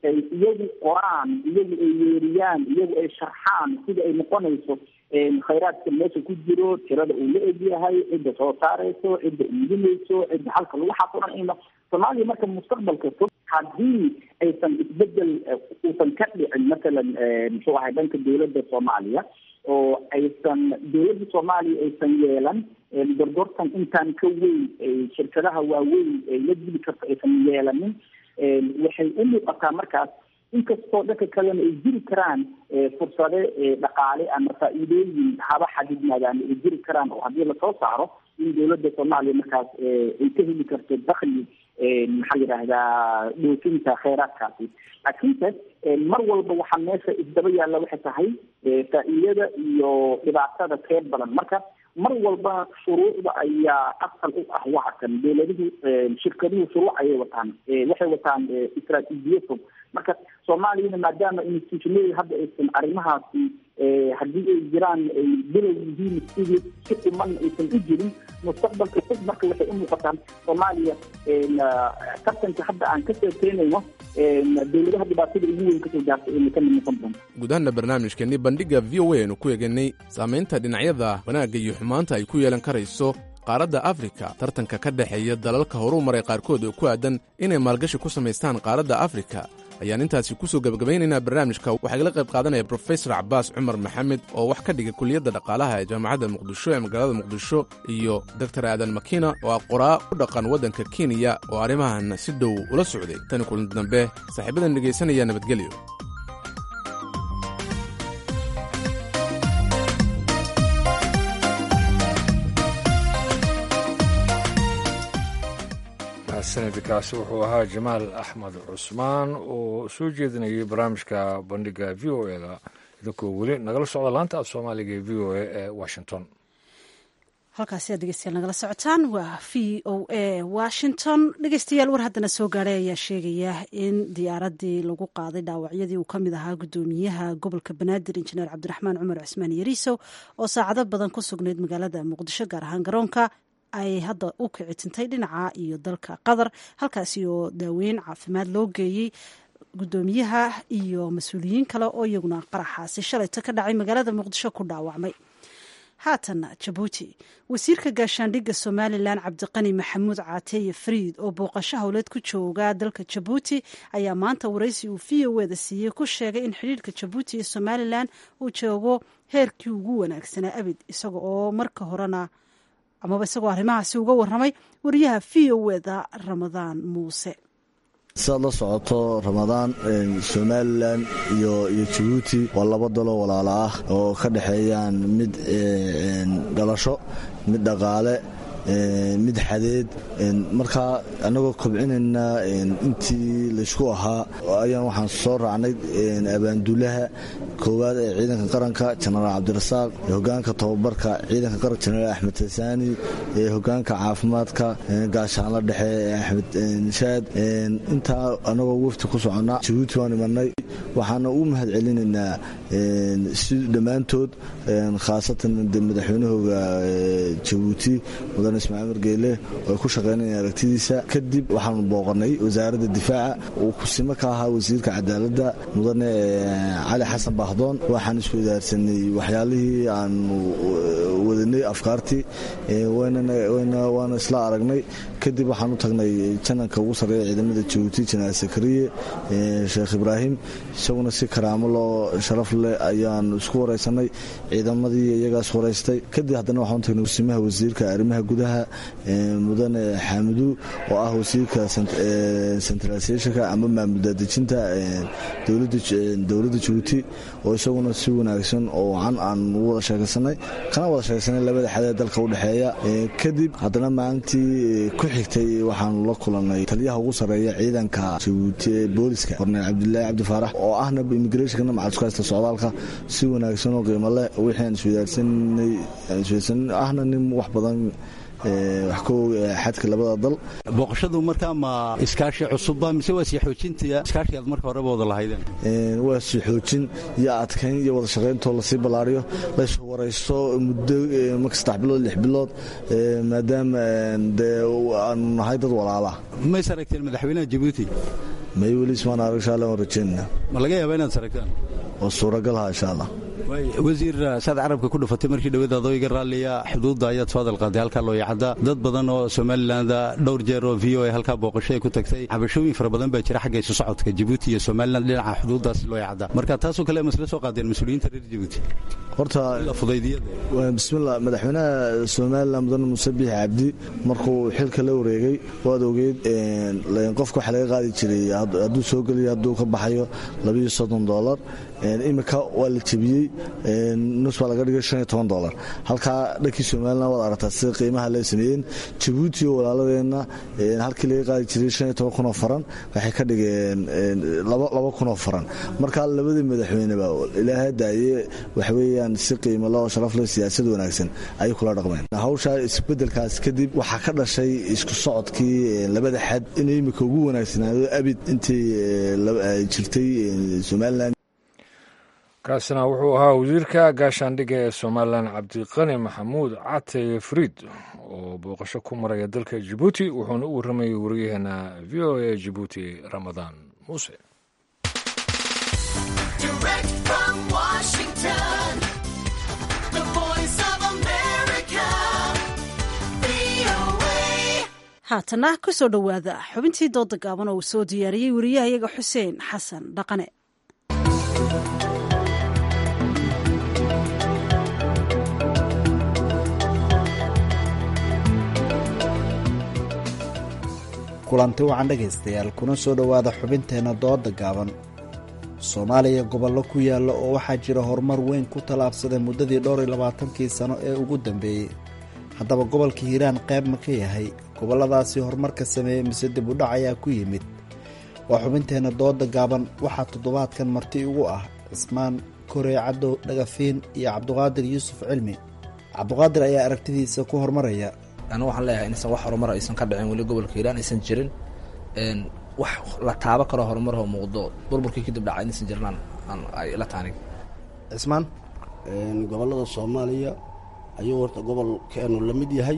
ay iyagu qoraan iyagu ay yeeriyaan iyagu ay sharxaan sida ay noqonayso khayraadka meesha ku jiro tirada uu la egyahay cidda soo saarayso cidda iibinayso cidda halka lagu xaquran ina soomaaliya marka mustaqbalka fog haddii aysan isbedel uusan ka dhicin masalan muxuu ahay dhanka dowladda soomaaliya oo aysan dowladda soomaaliya aysan yeelan gorgortan intaan ka weyn shirkadaha waaweyn ay la dili karto aysan yeelanin waxay u muuqataa markaas inkastoo dhanka kalena ay jiri karaan fursade dhaqaale ama faa-iidooyin haba xadidnaadaan ay jiri karaan oo haddii lasoo saaro in dowladda soomaaliya markaas ay ka heli karto dakli maxaa yidhaahdaa dhoofinta kheyraadkaasi laakiinse mar walba waxaa meesha isdaba yaalla waxay tahay faa-iidada iyo dhibaatada keed badan marka mar walba shuruucda ayaa asal u ah waxa kan dowladuhu shirkaduhu shuruuc ayay wataan waxay wataan istraatiijiya fog marka soomaaliyana maadaama institutionada hadda aysan arrimahaasi haddii ay jiraan ay bilow yihiin sidii si dhiman aysan u jirin mustaqbalka fog marka waxay u muuqataa soomaaliya tartanka hadda aan ka sheekeynayno dowladaha dhibaatada ugu weyn kasoo gaartay inay ka mid noqon doonto gudahanna barnaamijkeenni bandhigga v o a aynu ku eeganay saamaynta dhinacyada wanaagga iyo xumaanta ay ku yeelan karayso qaaradda afrika tartanka ka dhexeeya dalalka horuu maray qaarkood oo ku aadan inay maalgashi ku samaystaan qaaradda afrika ayaan intaasi kusoo gebagabaynaynaa barnaamijka waxaa igala qayb qaadanaya brofesor cabaas cumar maxamed oo wax ka dhiga kuliyadda dhaqaalaha ee jaamacadda muqdisho ee magaalada muqdisho iyo doktor aadan makina oo ah qoraa u dhaqan waddanka kenya oo arrimahan si dhow ula socday tani kulanti dambe saaxiibadan dhegaysanaya nabadgelyo sanadkaasi wuxuu ahaa jamaal axmed cusmaan oo soo jeedinayay barnaamijka bandhiga v o e da idinkoo weli nagala socda laanta af soomaaliga ee v o e ee washington halkaasi aad dhegeystayaal nagala socotaan waa v o a washington dhegeystayaal war haddana soo gaadhay ayaa sheegaya in diyaaradii lagu qaaday dhaawacyadii uu ka mid ahaa guddoomiyaha gobolka banaadir injineer cabdiraxmaan cumar cismaan yariisow oo saacado badan ku sugnayd magaalada muqdisho gaar ahaan garoonka ay hadda u kici tintay dhinaca iyo dalka qatar halkaasi oo daaweyn caafimaad loo geeyey guddoomiyaha iyo mas-uuliyiin kale oo iyaguna qaraxaasi shalayta ka dhacay magaalada muqdisho ku dhaawacmay haatan jabuuti wasiirka gaashaandhigga somalilan cabdiqani maxamuud caateeye fariid oo booqasho howleed ku jooga dalka jabuuti ayaa maanta waraysi uu v o eda siiyey ku sheegay in xidhiirka jabuuti iyo somalilan uu joogo heerkii ugu wanaagsanaa abid isaga oo marka horena amaba isagoo arrimahaasi uga warramay wariyaha v o eda ramadaan muuse sidaad la socoto ramadaan somalilan iyo iyo jabuuti waa laba dalo walaalo ah oo ka dhexeeyaan mid dhalasho mid dhaqaale mid xadeed markaa annagoo kobcinaynaa intii laysku ahaa ayaan waxaan soo raacnay abaanduulaha koowaad ee ciidanka qaranka jenaraal cabdirasaaq hogaanka tababarka ciidanka qaranka jenaraal axmed tasaani hogaanka caafimaadka gaashaanla dhexe axmed shaad intaa annagoo wafti ku soconnaa jabuuti waan imanay waxaana u mahad celinaynaa si dhammaantood khaasatan madaxweynahooga jabuuti mudane ismaaciil margeele oo ay ku shaqaynayaan aragtidiisa kadib waxaanu booqanay wasaaradda difaaca uu kusimo ka ahaa wasiirka cadaaladda mudane cali xasan baahdoon waxaan isku idaarsanay waxyaalihii aanu wadanay afkaartii waana isla aragnay kadib waxaan u tagnay jananka ugu sarreeya ciidamada jabuuti jenaraal sakariye sheekh ibraahim isaguna si karaamo loo sharaf leh ayaanu isku waraysanay ciidamadii iyagaas waraystay kadib haddana waxaan u tagnay kusimaha wasiirka arrimaha gudaha mudane xaamidu oo ah wasiirka centralisationka ama maamul daadejinta dowladda jabuuti oo isaguna si wanaagsan oo wacan aan u wada sheekaysanay kana wada sheekaysanay labada xadee dalka u dhexeeya kadib haddana maalintii ku xigtay waxaanu la kulanay taliyaha ugu sarreeya ciidanka jabuuti ee booliska korneel cabdilaahi cabdi faarax oo ahna immigrationkana macadskasta socdaalka si wanaagsan oo qiimo leh wixii aan isweydaarsanay ahna nin wax badan wax ka og xadka labada dal booqashadu markaa ma iskaashi cusubba mise waa sii xoojinta iskaashi aad marka horeba wada lahaydeen waa sii xoojin iyo adkayn iyo wada shaqayntoo lasii ballaariyo lays waraysto muddo marka saddex bilood lix bilood maadaama dee aanu nahay dad walaala mays aragteen madaxweynaha jabuuti may weli ismaan arag insha allah waan rajeynana ma laga yaaba inaad saragtaan oo suuragal ha insha allah wasiir saad carabka ku dhufatay markii dhaweed adooyga raalliya xuduudda ayaad soo hadal qaaday halkaa loo yacada dad badan oo somaliland dhowr jeer oo v o a halkaa booqasho ay ku tagtay cabashooyin fara badan baa jira xagga isu socodka jabuuti iyo somaliland dhinaca xuduuddaas loo yacada marka taasoo kale masla soo qaadeen mas-uuliyiinta reer jabuuti horta bismillah madaxweynaha somalilan mudane muuse biix cabdi markuu xilka la wareegay waad ogeyd qofka waxaa laga qaadi jiray hadduu soo geliyo hadduu ka baxayo labayo soddon dolar imika waa la jebiyey nus baa laga dhigay shan iyo toban dolar halkaa dhankii somalilan waad aragtaa sida qiimaha lee sameeyeen jabuuti oo walaaladeenna halkii laga qaadi jiray shan iyo toban kun oo faran waxay ka dhigeen laba kun oo faran marka labadii madaxweyneba ilaaha daaye waxweeyaan si qiimo leh oo sharaf leh siyaasad wanaagsan ayay kula dhaqmeen hawshaa isbedelkaas kadib waxaa ka dhashay isku socodkii labada xad inay imika ugu wanaagsanaado abid intii jirtay somalilan kaasina wuxuu ahaa wasiirka gaashaandhigga ee somalilan cabdiqani maxamuud cate fariid oo booqasho ku maraya dalka jabuuti wuxuuna u warramayay wariyaheena v o a jabuuti ramadaan muuse haatana ku soo dhowaada xubintii dooda gaaban oo uu soo diyaariyey wariyahayaga xuseen xasan dhaqane kulanti wacan dhegaystayaal kuna soo dhowaada xubinteenna dooda gaaban soomaaliya gobollo ku yaalla oo waxaa jira horumar weyn ku tallaabsaday muddadii dhowr iyo labaatankii sano ee ugu dambeeyey haddaba gobolka hiiraan qayb ma ka yahay gobolladaasi horumarka sameeyey mise dib u dhac ayaa ku yimid waa xubinteenna dooda gaaban waxaa toddobaadkan marti ugu ah cismaan korey cadow dhagafiin iyo cabduqaadir yuusuf cilmi cabduqaadir ayaa aragtidiisa ku horumaraya anu waxaan leeyahay inaysan wax horumar aysan ka dhicin weli gobolka hiiraan aysan jirin wax la taabo karo horumaroo muuqdo burburkii kadib dhaca inaysan jirnaan ay la taanig cismaan gobollada soomaaliya ayuu horta gobolkeenu la mid yahay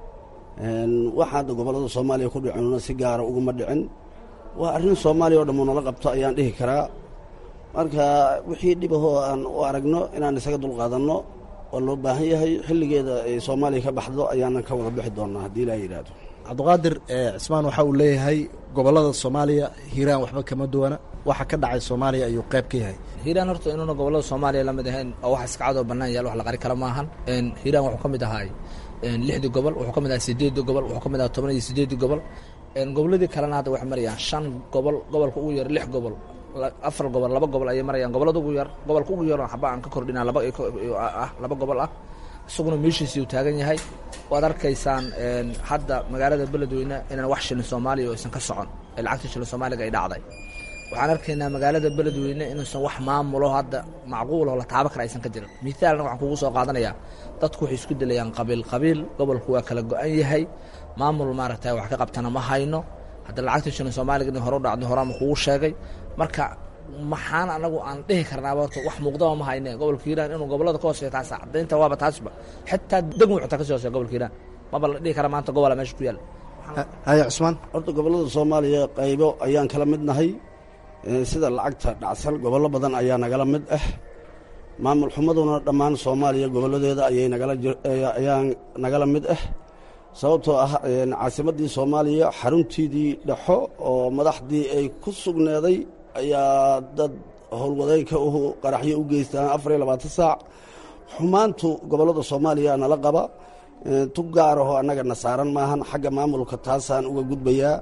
waxa hadda gobollada soomaaliya ku dhicinuna si gaara uguma dhicin waa arrin soomaaliya oo dhammu nala qabto ayaan dhihi karaa marka wixii dhibahoo aan u aragno inaan isaga dulqaadanno waa loo baahan yahay xilligeeda ay soomaaliya ka baxdo ayaanan ka wada bixi doonaa haddii ilaa yidhaahdo cabdiqaadir cismaan waxa uu leeyahay gobollada soomaaliya hiiraan waxba kama duwana waxa ka dhacay soomaaliya ayuu qayb ka yahay hiiraan horta inuuna gobollada soomaaliya la mid ahayn oo wax iska cadoo bannaan yaal wax la qari kara maahan hiiraan wuxuu ka mid ahaay lixdii gobol wuxuu ka mid ahaa sideeddii gobol wuxuu ka mid ahaa toban iyo sideeddii gobol gobolladii kalena hadda waxay marayaan shan gobol gobolka ugu yar lix gobol afar gobol laba gobol ayay marayaan gobollada ugu yar gobolka ugu yaroo xaba aan ka kordhinaa laba ah laba gobol ah isaguna meeshiisii uu taagan yahay waad arkaysaan hadda magaalada beledweyne inaan wax shilin soomaaliya oo aysan ka socon ee lacagta shilin soomaaliga ay dhacday waxaan arkaynaa magaalada beledweyne inuusan wax maamulo hadda macquuloo la taabo kara aysan ka jirin mithaalna waxaan kugu soo qaadanayaa dadku waxay isku dilayaan qabiil qabiil gobolku waa kala go-an yahay maamul maaragtay wax ka qabtana ma hayno hadda lacagta shilin soomaaliga in hore u dhacdo horaama kugu sheegay marka maxaan anagu aan dhihi karnaaba horta wax muuqdaba ma hayne gobolka hiiraan inuu gobollada ka hooseeya taas cadaynta waaba taasba xitaa degmo xitaa kasii hooseya gobolka hiiraan maba la dhihi kara maanta gobola meesha ku yaalla haya cusmaan horta gobollada soomaaliya qaybo ayaan kala mid nahay sida lacagta dhacsan gobollo badan ayaa nagala mid ah maamul xumaduna dhammaan soomaaliya gobolladeeda ayay nagala ayaa nagala mid ah sababtoo ah caasimaddii soomaaliya xaruntiidii dhexo oo madaxdii ay ku sugneeday ayaa dad howlwadeenka u qaraxyo u geystaan afar iyo labaatan saac xumaantu gobollada soomaaliya nala qaba tu gaaraho annaga na saaran maahan xagga maamulka taasaan uga gudbayaa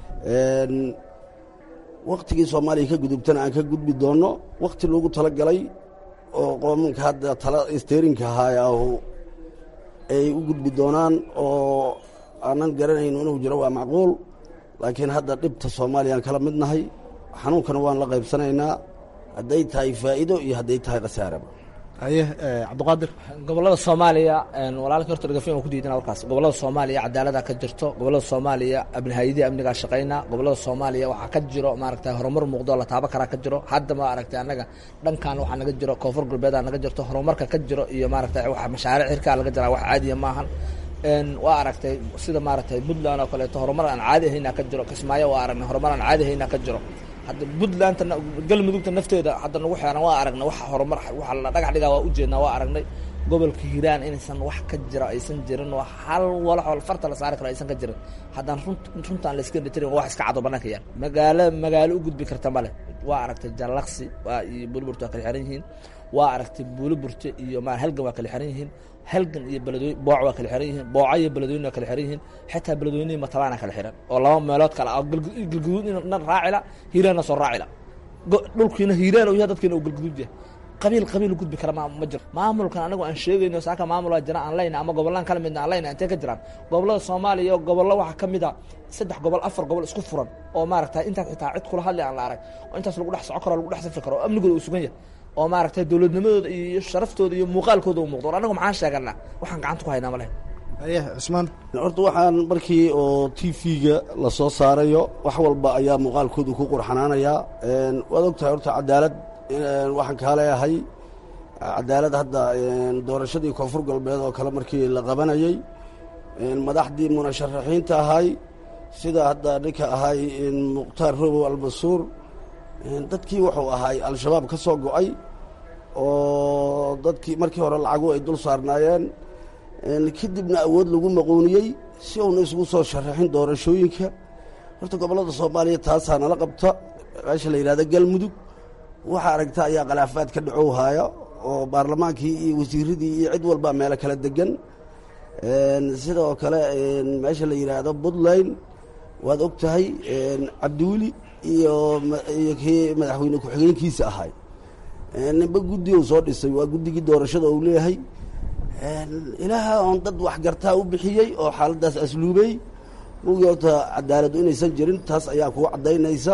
wakhtigii soomaaliya ka gudubtana aan ka gudbi doonno wakhti loogu tala galay oo qoomanka hadda tala steerinka ahaayahu ay u gudbi doonaan oo aanan garanayno inuu jiro waa macquul laakiin hadda dhibta soomaaliyaan kala mid nahay xanuunkana waan la qaybsanaynaa hadday tahay faa'iido iyo hadday tahay khasaaraba haye cabdiqaadir gobollada soomaaliya walaalkii horta dhagafin waa ku diidana warkaas gobollada soomaaliya cadaalada ka jirto gobollada soomaaliya abnihayadii amnigaa shaqaynaa gobollada soomaaliya waxaa ka jiro maaragtay horumar muuqdo la taabo karaa ka jiro hadda ma aragtay annaga dhankan waxaa naga jiro koonfur galbeedaa naga jirto horumarka ka jiro iyo maaragtay wax mashaariic xirkaa laga jiraa wax caadiya maahan waa aragtay sida maaragtay puntland oo kaleeto horumar aan caadi ahaynaa ka jiro kismaayo waa aragnay horumar aan caadi ahaynaa ka jiro hadda puntlandta galmudugta nafteeda hadda nagu xeeran waa aragnay wax horumar waxa la dhagax dhigaa waa ujeednaa waa aragnay gobolka hiiraan inaysan wax ka jira aysan jirin oo hal walaxoo farta la saari karo aysan ka jirin haddaan runt runtaan la iska dhitirin wax iska cado banaanka yaal magaalo magaalo u gudbi karta male waa aragtay jallaqsi waa iyo buliburta waa kala xiran yihiin waa aragtay buuliburta iyo ma halgan waa kala xiran yihiin halgan iyo beledwey booc waa kala xiran yihiin booca iyo beledweyne waa kala xiran yihiin xitaa beledweynihii matabaana kala xiran oo laba meelood kale ah galguduudna raacila hiiraanna soo raacila dhulkiina hiiraan u yahay dadkiina uu galguduud yahay qabiil qabiil gudbi kara ma ma jiro maamulkan anagu aan sheegayno saaka maamul waa jira aan leyna ama gobollaan kala midna aan leyna intee ka jiraan gobollada soomaaliya gobollo waxaa ka mid a saddex gobol afar gobol isku furan oo maaragtay intaas xitaa cid kula hadli aan la arag oo intaas lagu dhex soco karo lagu dhex safri karo oo amnigooda uu sugan yahay oo maaragtay dowladnimadooda iyo sharaftooda iyo muuqaalkooda uu muuqdo or anagu maxaan sheeganaa waxaan gacanta ku haynaa ma leh haye cusmaan horta waxaan markii oo t v-ga la soo saarayo wax walba ayaa muuqaalkoodu ku qurxanaanayaa waad ogtahay horta cadaalad waxaan kaa leeyahay cadaalad hadda doorashadii koonfur galbeed oo kale markii la qabanayey madaxdii munasharaxiinta ahay sida hadda ninka ahay mukhtaar robow albasuur dadkii wuxuu ahay al-shabaab ka soo go-ay oo dadkii markii hore lacagu ay dul saarnaayeen kadibna awood lagu maqooniyey si uuna isugu soo sharaxin doorashooyinka horta gobollada soomaaliya taasaa nala qabta meesha la yidhahda galmudug waxaa aragta ayaa khilaafaad ka dhacow haaya oo baarlamaankii iyo wasiiradii iyo cid walba meelo kala degan sidoo kale meesha la yidhaahdo puntland waad og tahay cabdiweli iyo iyo kii madaxweyne ku-xigeenkiisa ahay ninba guddi uu soo dhisay waa guddigii doorashada uu leeyahay ilaaha oon dad waxgartaa u bixiyey oo xaaladdaas asluubey mugii horta cadaaladu inaysan jirin taas ayaa kuu caddaynaysa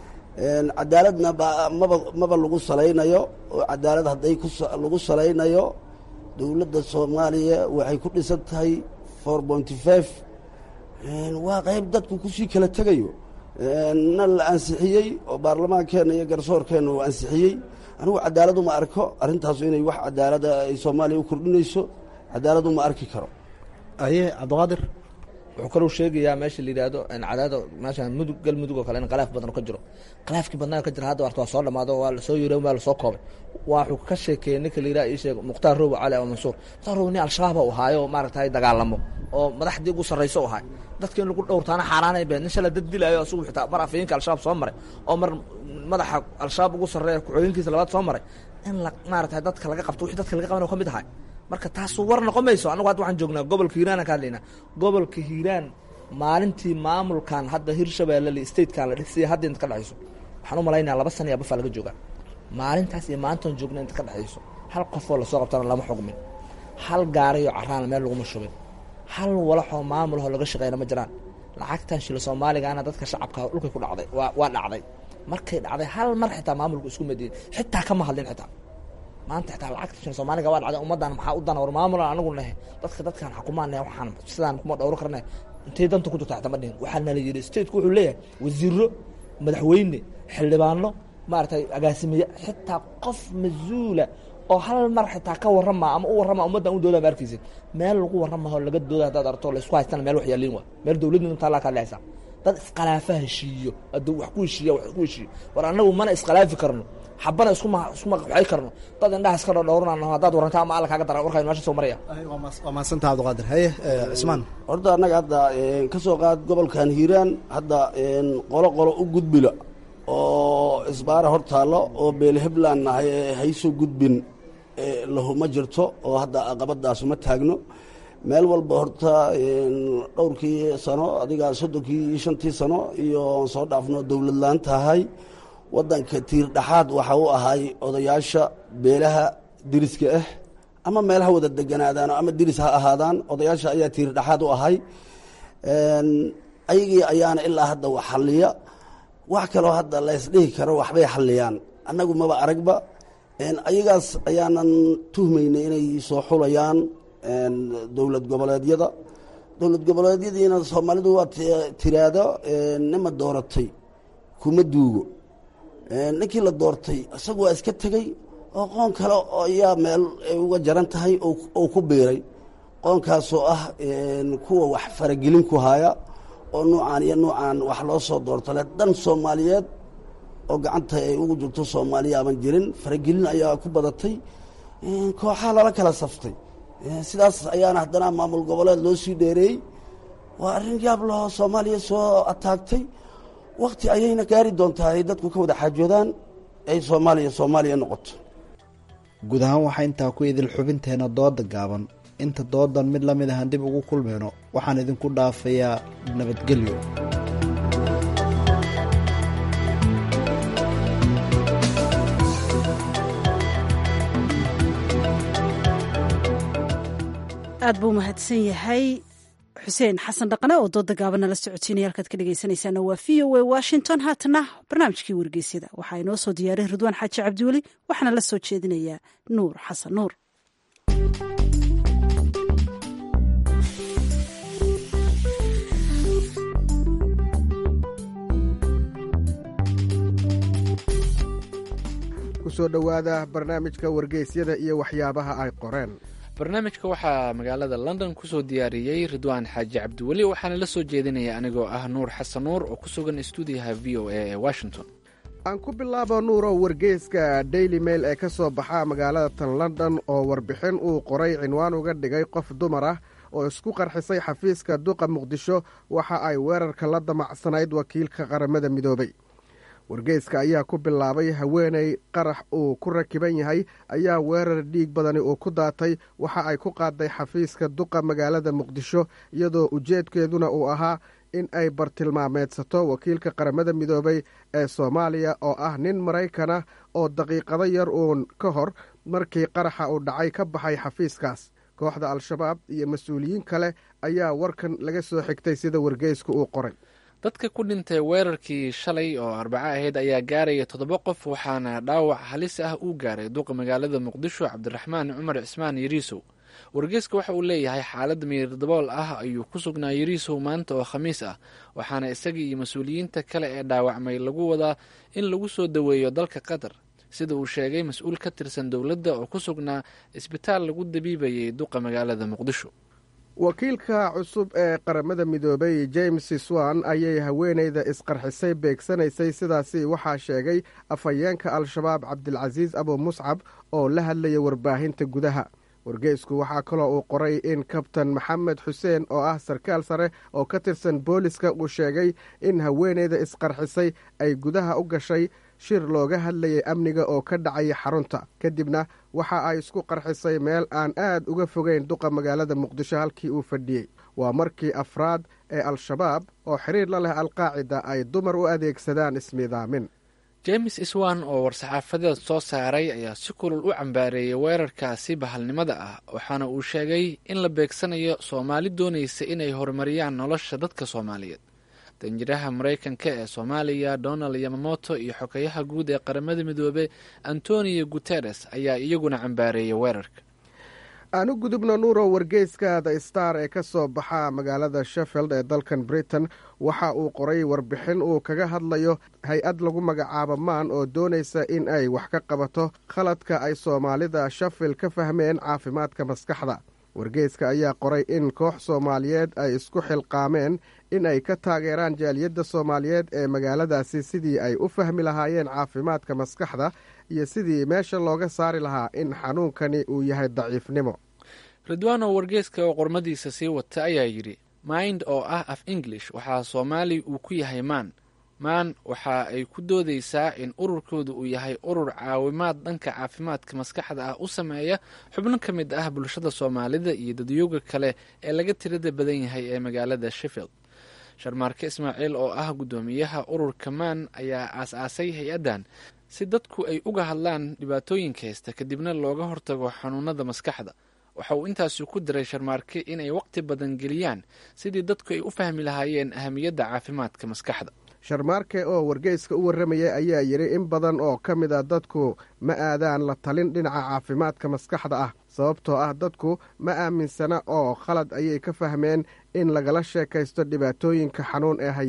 cadaaladna maba maba lagu salaynayo oo cadaalad hadday lagu salaynayo dowladda soomaaliya waxay ku dhisan tahay four pointy five waa qayb dadku kusii kala tegayo na la ansixiyey oo baarlamaankeenna iyo garsoorkeenna uu ansixiyey anigu cadaaladu ma arko arrintaasu inay wax cadaalada ay soomaaliya u kordhinayso cadaaladu ma arki karo aye cabdiqaadir wuxuu kalou sheegayaa meesha la yidhaahdo cadaada meesha mudug galmudug oo kale in khilaaf badan ka jiro khilaafkii badnaa ka jira hadda warta waa soo dhamaado waa lasoo yiri waa lasoo koobay waxuu ka sheekeeyey ninka la yidhaha ii sheeg mukhtaar robo cali ama mansuur mukhtaar robo nin al-shabaab u ahaayo maaragtay dagaalamo oo madaxdii ugu sarrayso u ahay dadka in lagu dhowrtaana xaaraanay been nin shala dad dilaayo asugu xitaa mar afayeenka al-shabaab soo maray oo mar madaxa al-shabaab ugu sarreeya ku-xigeenkiisa labaad soo maray in la maaragtay dadka laga qabto wixii dadka laga qaban ka mid ahay marka taasu war noqon mayso anagu hadda waxaan joognaa gobolka hiiraan aan ka hadlaynaa gobolka hiiraan maalintii maamulkan hadda hirshabeelle statekan la dhisay hadda inta ka dhexayso waxaan u malaynaya laba sana iyo bafaa laga joogaa maalintaas iyo maantan joogna inta ka dhexayso hal qofoo lasoo qabtana lama xugmin hal gaarayo caraana meel laguma shubin hal walaxoo maamulahoo laga shaqeyna ma jiraan lacagtan shilo soomaaligaana dadka shacabka dhulkay ku dhacday waa waa dhacday markay dhacday hal mar xitaa maamulku isku madiyin xitaa kama hadlin xitaa maanta xitaa lacagta shil soomaaliga waa dhacday ummaddan maxaa u dana war maamulan anagu nahe dadka dadkan xukumaan nahe waxaan sidaan kuma dhowro karne intay danta ku jirta xitaa ma dhihin waxaa nala yidhi stateku wuxuu leeyahay wasiiro madaxweyne xildhibaano maaragtay agaasimeeye xitaa qof mas-uula oo hal mar xitaa ka warrama ama u warrama ummaddan u dooda ma arkaysid meel lagu warramaho laga dooda haddaad arto laysku haystana meel wax yaaliin waa meel dowladnima taallaa ka dhexaysa dad iskhilaafa heshiiyo hadduu wax ku heshiiya wax ku heshiiyo war annagu mana iskhilaafi karno xabana iskuma iskuma waxay karno dad indhaha iska dhowrnano haddaad warrantaa ama alla kaaga daran warkaan meesha soo maraya waa mahadsantaha cabdiqaadir haye cismaan horta annaga hadda ka soo qaad gobolkan hiiraan hadda qolo qolo u gudbila oo isbaara hor taallo oo beelhebland nahay ee haysoo gudbin lahuma jirto oo hadda aqabadaas uma taagno meel walba horta dhowrkii sano adiga soddonkii iyo shantii sano iyo soo dhaafno dowlad laan tahay waddanka tiir dhexaad waxa u ahay odayaasha beelaha diriska ah ama meelaha wada deganaadaan ama diris ha ahaadaan odayaasha ayaa tiir dhexaad u ahay ayagii ayaana ilaa hadda wax xalliya wax kaloo hadda la ysdhihi karo waxbay xalliyaan annagu maba aragba ayagaas ayaanan tuhmaynay inay soo xulayaan dowlad goboleedyada dowlad goboleedyadiina soomaalidu waa tiraado nima dooratay kuma duugo ninkii la doortay isagu waa iska tegey oo qoon kale ayaa meel ay uga jaran tahay oo ku biiray qoonkaasoo ah kuwa wax faragelin ku haya oo nuucaan iyo nuucaan wax loo soo doortale dan soomaaliyeed oo gacanta ay ugu jirto soomaaliya aban jirin faragelin ayaa ku badatay kooxaha lala kala saftay sidaas ayaana haddana maamul goboleed loo sii dheereeyey waa arrin yaab laho soomaaliya soo ataagtay wakti ayayna gaari doontaa ay dadku ka wada xaajoodaan ay soomaaliya soomaaliya noqoto guud ahaan waxaa intaa ku idil xubinteena dooda gaaban inta doodan mid la mid ahaan dib ugu kulmayno waxaan idinku dhaafayaa nabadgelyo aad buu mahadsan yahay xuseen xasan dhaqane oo dooda gaaban nala socodsiinaya halkaad ka dhegeysanaysaana waa v o a washington haatana barnaamijkii wargeysyada waxaa inoo soo diyaaray ridwaan xaaji cabdiweli waxaana la soo jeedinayaa nuur xasan nuur kusoo dhowaada barnaamijka wargeysyada iyo waxyaabaha ay qoreen barnaamijka waxaa magaalada london kusoo diyaariyey ridwaan xaaji cabdiweli waxaana la soo jeedinaya anigoo ah nuur xasan nuur oo ku sugan stuudiyaha v o a ee washington aan ku bilaabo nuurow wargeyska daily mail ee ka soo baxa magaalada tan london oo warbixin uu qoray cinwaan uga dhigay qof dumar ah oo isku qarxisay xafiiska duqa muqdisho waxa ay weerarka la damacsanayd wakiilka qaramada midoobay wargeyska ayaa ku bilaabay haweeney qarax uu ku rakiban yahay ayaa weerar dhiig badani uu ku daatay waxa ay ku qaaday xafiiska duqa magaalada muqdisho iyadoo ujeedkeeduna uu ahaa in ay bartilmaameedsato wakiilka qaramada midoobay ee soomaaliya oo ah nin maraykan ah oo daqiiqado yar uun ka hor markii qaraxa uu dhacay ka baxay xafiiskaas kooxda al-shabaab iyo mas-uuliyiin kale ayaa warkan laga soo xigtay sida wargeysku uu qoray dadka ku dhintay weerarkii shalay oo arbaco ahayd ayaa gaaraya toddoba qof waxaana dhaawac halis ah uu gaaray duqa magaalada muqdisho cabdiraxmaan cumar cismaan yariisow wargeyska waxa uu leeyahay xaalad miirdabool ah ayuu ku sugnaa yariisow maanta oo khamiis ah waxaana isaga iyo mas-uuliyiinta kale ee dhaawacmay lagu wadaa in lagu soo daweeyo dalka qatar sida uu sheegay mas-uul ka tirsan dowladda oo ku sugnaa isbitaal lagu dabiibayay duqa magaalada muqdisho wakiilka cusub ee qaramada midoobay james swan ayay haweeneyda isqarxisay beegsanaysay sidaasi waxaa sheegay afhayeenka al-shabaab cabdilcasiis abu muscab oo la hadlaya warbaahinta gudaha wargeysku waxaa kaloo uu qoray in kabtan maxamed xuseen oo ah sarkaal sare oo ka tirsan booliska uu sheegay in haweeneyda isqarxisay ay gudaha u gashay shir looga hadlayay amniga oo ka dhacaya xarunta kadibna waxa ay isku qarxisay meel aan aad uga fogeyn duqa magaalada muqdisho halkii uu fadhiyey waa markii afraad ee al-shabaab oo xiriir la leh alqaacida ay dumar u adeegsadaan ismiidaamin james iswan oo war-saxaafadeed soo saaray ayaa si kulul u cambaareeyey weerarkaasi bahalnimada ah waxaana uu sheegay in la beegsanayo soomaali doonaysa inay horumariyaan nolosha dadka soomaaliyeed danjiraha maraykanka ee soomaaliya donald yamamoto iyo xogeyaha guud ee qaramada midoobey antonio guteres ayaa iyaguna cambaareeyay weerarka aan u gudubno nuuro wargeyska the star ee ka soo baxa magaalada sheffield ee dalkan britain waxa uu qoray warbixin uu kaga hadlayo hay-ad lagu magacaabo maan oo doonaysa in ay wax ka qabato khaladka ay soomaalida sheffield ka fahmeen caafimaadka maskaxda wargeyska ayaa qoray in koox soomaaliyeed ay isku xilqaameen in ay ka taageeraan jaaliyadda soomaaliyeed ee magaaladaasi sidii ay u fahmi lahaayeen caafimaadka maskaxda iyo sidii meesha looga saari lahaa in xanuunkani uu yahay daciifnimo ridwano wargeyska oo qormadiisa sii wata ayaa yidhi mind oo ah af english waxaa soomaali uu ku yahay maan maan waxa ay ku doodaysaa in ururkooda uu yahay urur caawimaad dhanka caafimaadka maskaxda ah u sameeya xubno ka mid ah bulshada soomaalida iyo dadyooga kale ee laga tirada badan yahay ee magaalada sheffield sharmaarke ismaaciil oo ah guddoomiyaha ururka maan ayaa aas-aasay hay-addan si dadku ay uga hadlaan dhibaatooyinka haysta kadibna looga hortago xanuunada maskaxda waxa uu intaasi ku diray sharmaarke inay waqti badan geliyaan sidii dadku ay u fahmi lahaayeen ahamiyadda caafimaadka maskaxda sharmaarke oo wargeyska u warramayay ayaa yidhi in badan oo ka mid a dadku ma aadaan la talin dhinaca caafimaadka maskaxda ah sababtoo ah dadku ma aaminsana oo khalad ayay ka fahmeen in lagala sheekaysto dhibaatooyinka xanuun ee haya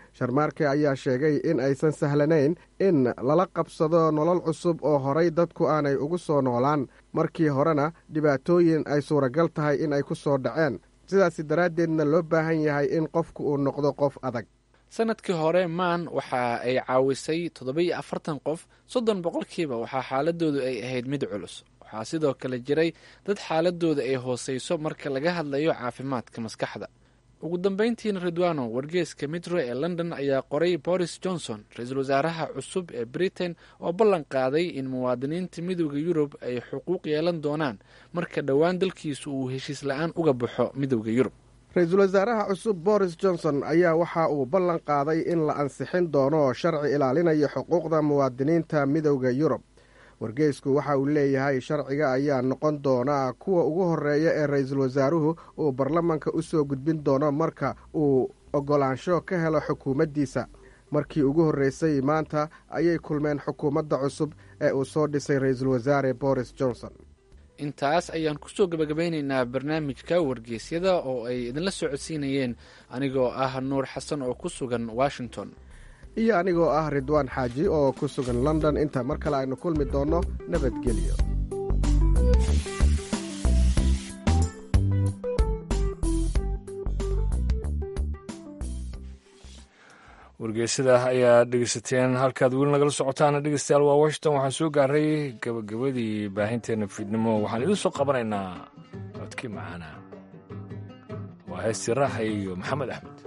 sharmaarke ayaa sheegay in aysan sahlanayn in lala qabsado nolol cusub oo horay dadku aanay ugu soo noolaan markii horena dhibaatooyin ay suuragal tahay in ay ku soo dhaceen sidaasi daraaddeedna loo baahan yahay in qofku uu noqdo qof adag sanadkii hore maan waxa ay caawisay toddoba-iyo afartan qof soddon boqolkiiba waxaa xaaladoodu ay ahayd mid culus waxaa sidoo kale jiray dad xaaladooda ay hooseyso marka laga hadlayo caafimaadka maskaxda ugu dambeyntiina ridwano wargeeska mitro ee london ayaa qoray boris johnson ra-iisul wasaaraha cusub ee britain oo ballan qaaday in muwaadiniinta midooda yurub ay xuquuq yeelan doonaan marka dhowaan dalkiisu uu heshiis la-aan uga baxo midooda yurub ra-iisul wasaaraha cusub boris johnson ayaa waxa uu ballan qaaday in la ansixin doono sharci ilaalinaya xuquuqda muwaadiniinta midowda yurub wargeysku waxa uu leeyahay sharciga ayaa noqon doona kuwa ugu horeeya ee ra-iisul wasaaruhu uu baarlamanka u soo gudbin doono marka uu oggolaansho ka helo xukuumaddiisa markii ugu horreysay maanta ayay kulmeen xukuumadda cusub ee uu soo dhisay ra-iisul wasaare boris johnson intaas ayaan kusoo gabagabeyneynaa barnaamijka wargeysyada oo ay idinla socodsiinayeen anigoo ah nuur xasan oo ku sugan washington iyo anigoo ah ridwaan xaaji oo ku sugan london inta mar kale aynu kulmi doonno nabadgelyo wargeysada ayaa dhegeysateen halkaad weli nagala socotaan dhegeystayaal waa washington waxaan soo gaaray gabagabadii baahinteena fiidnimo waxaan idin soo qabanaynaa codkii macaana waa heestii raaxa iyo maxamed axmed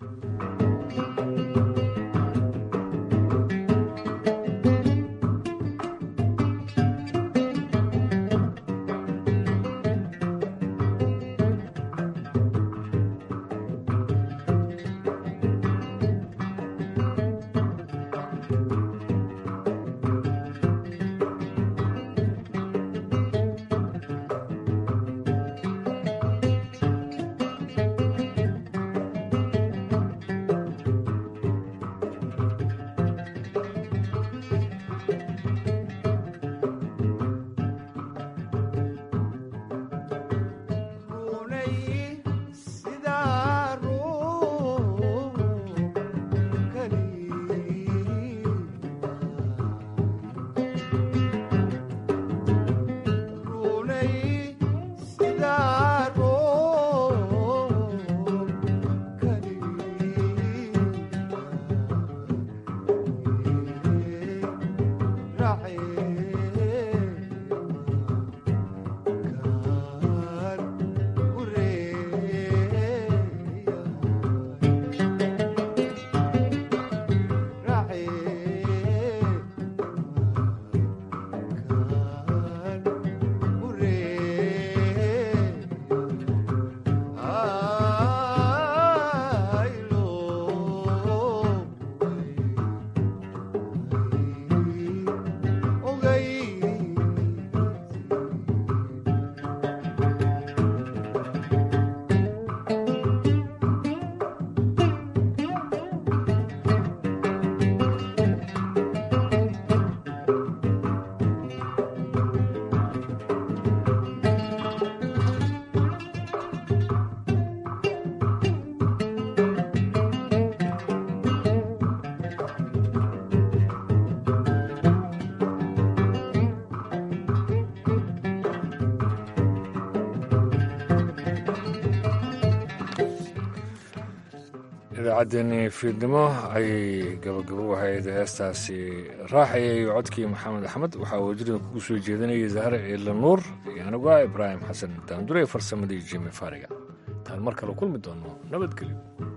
idaacaddeenii fiidnimo ayay gabagabo ahayd heestaasi raaxayay codkii maxamed axmed waxaa wajirida kugu soo jeedinayay zahre ciidla nuur iyo anigu ah ibraahim xasan daandure farsamadii jimi faariga intaan mar kale kulmi doono nabadgelyo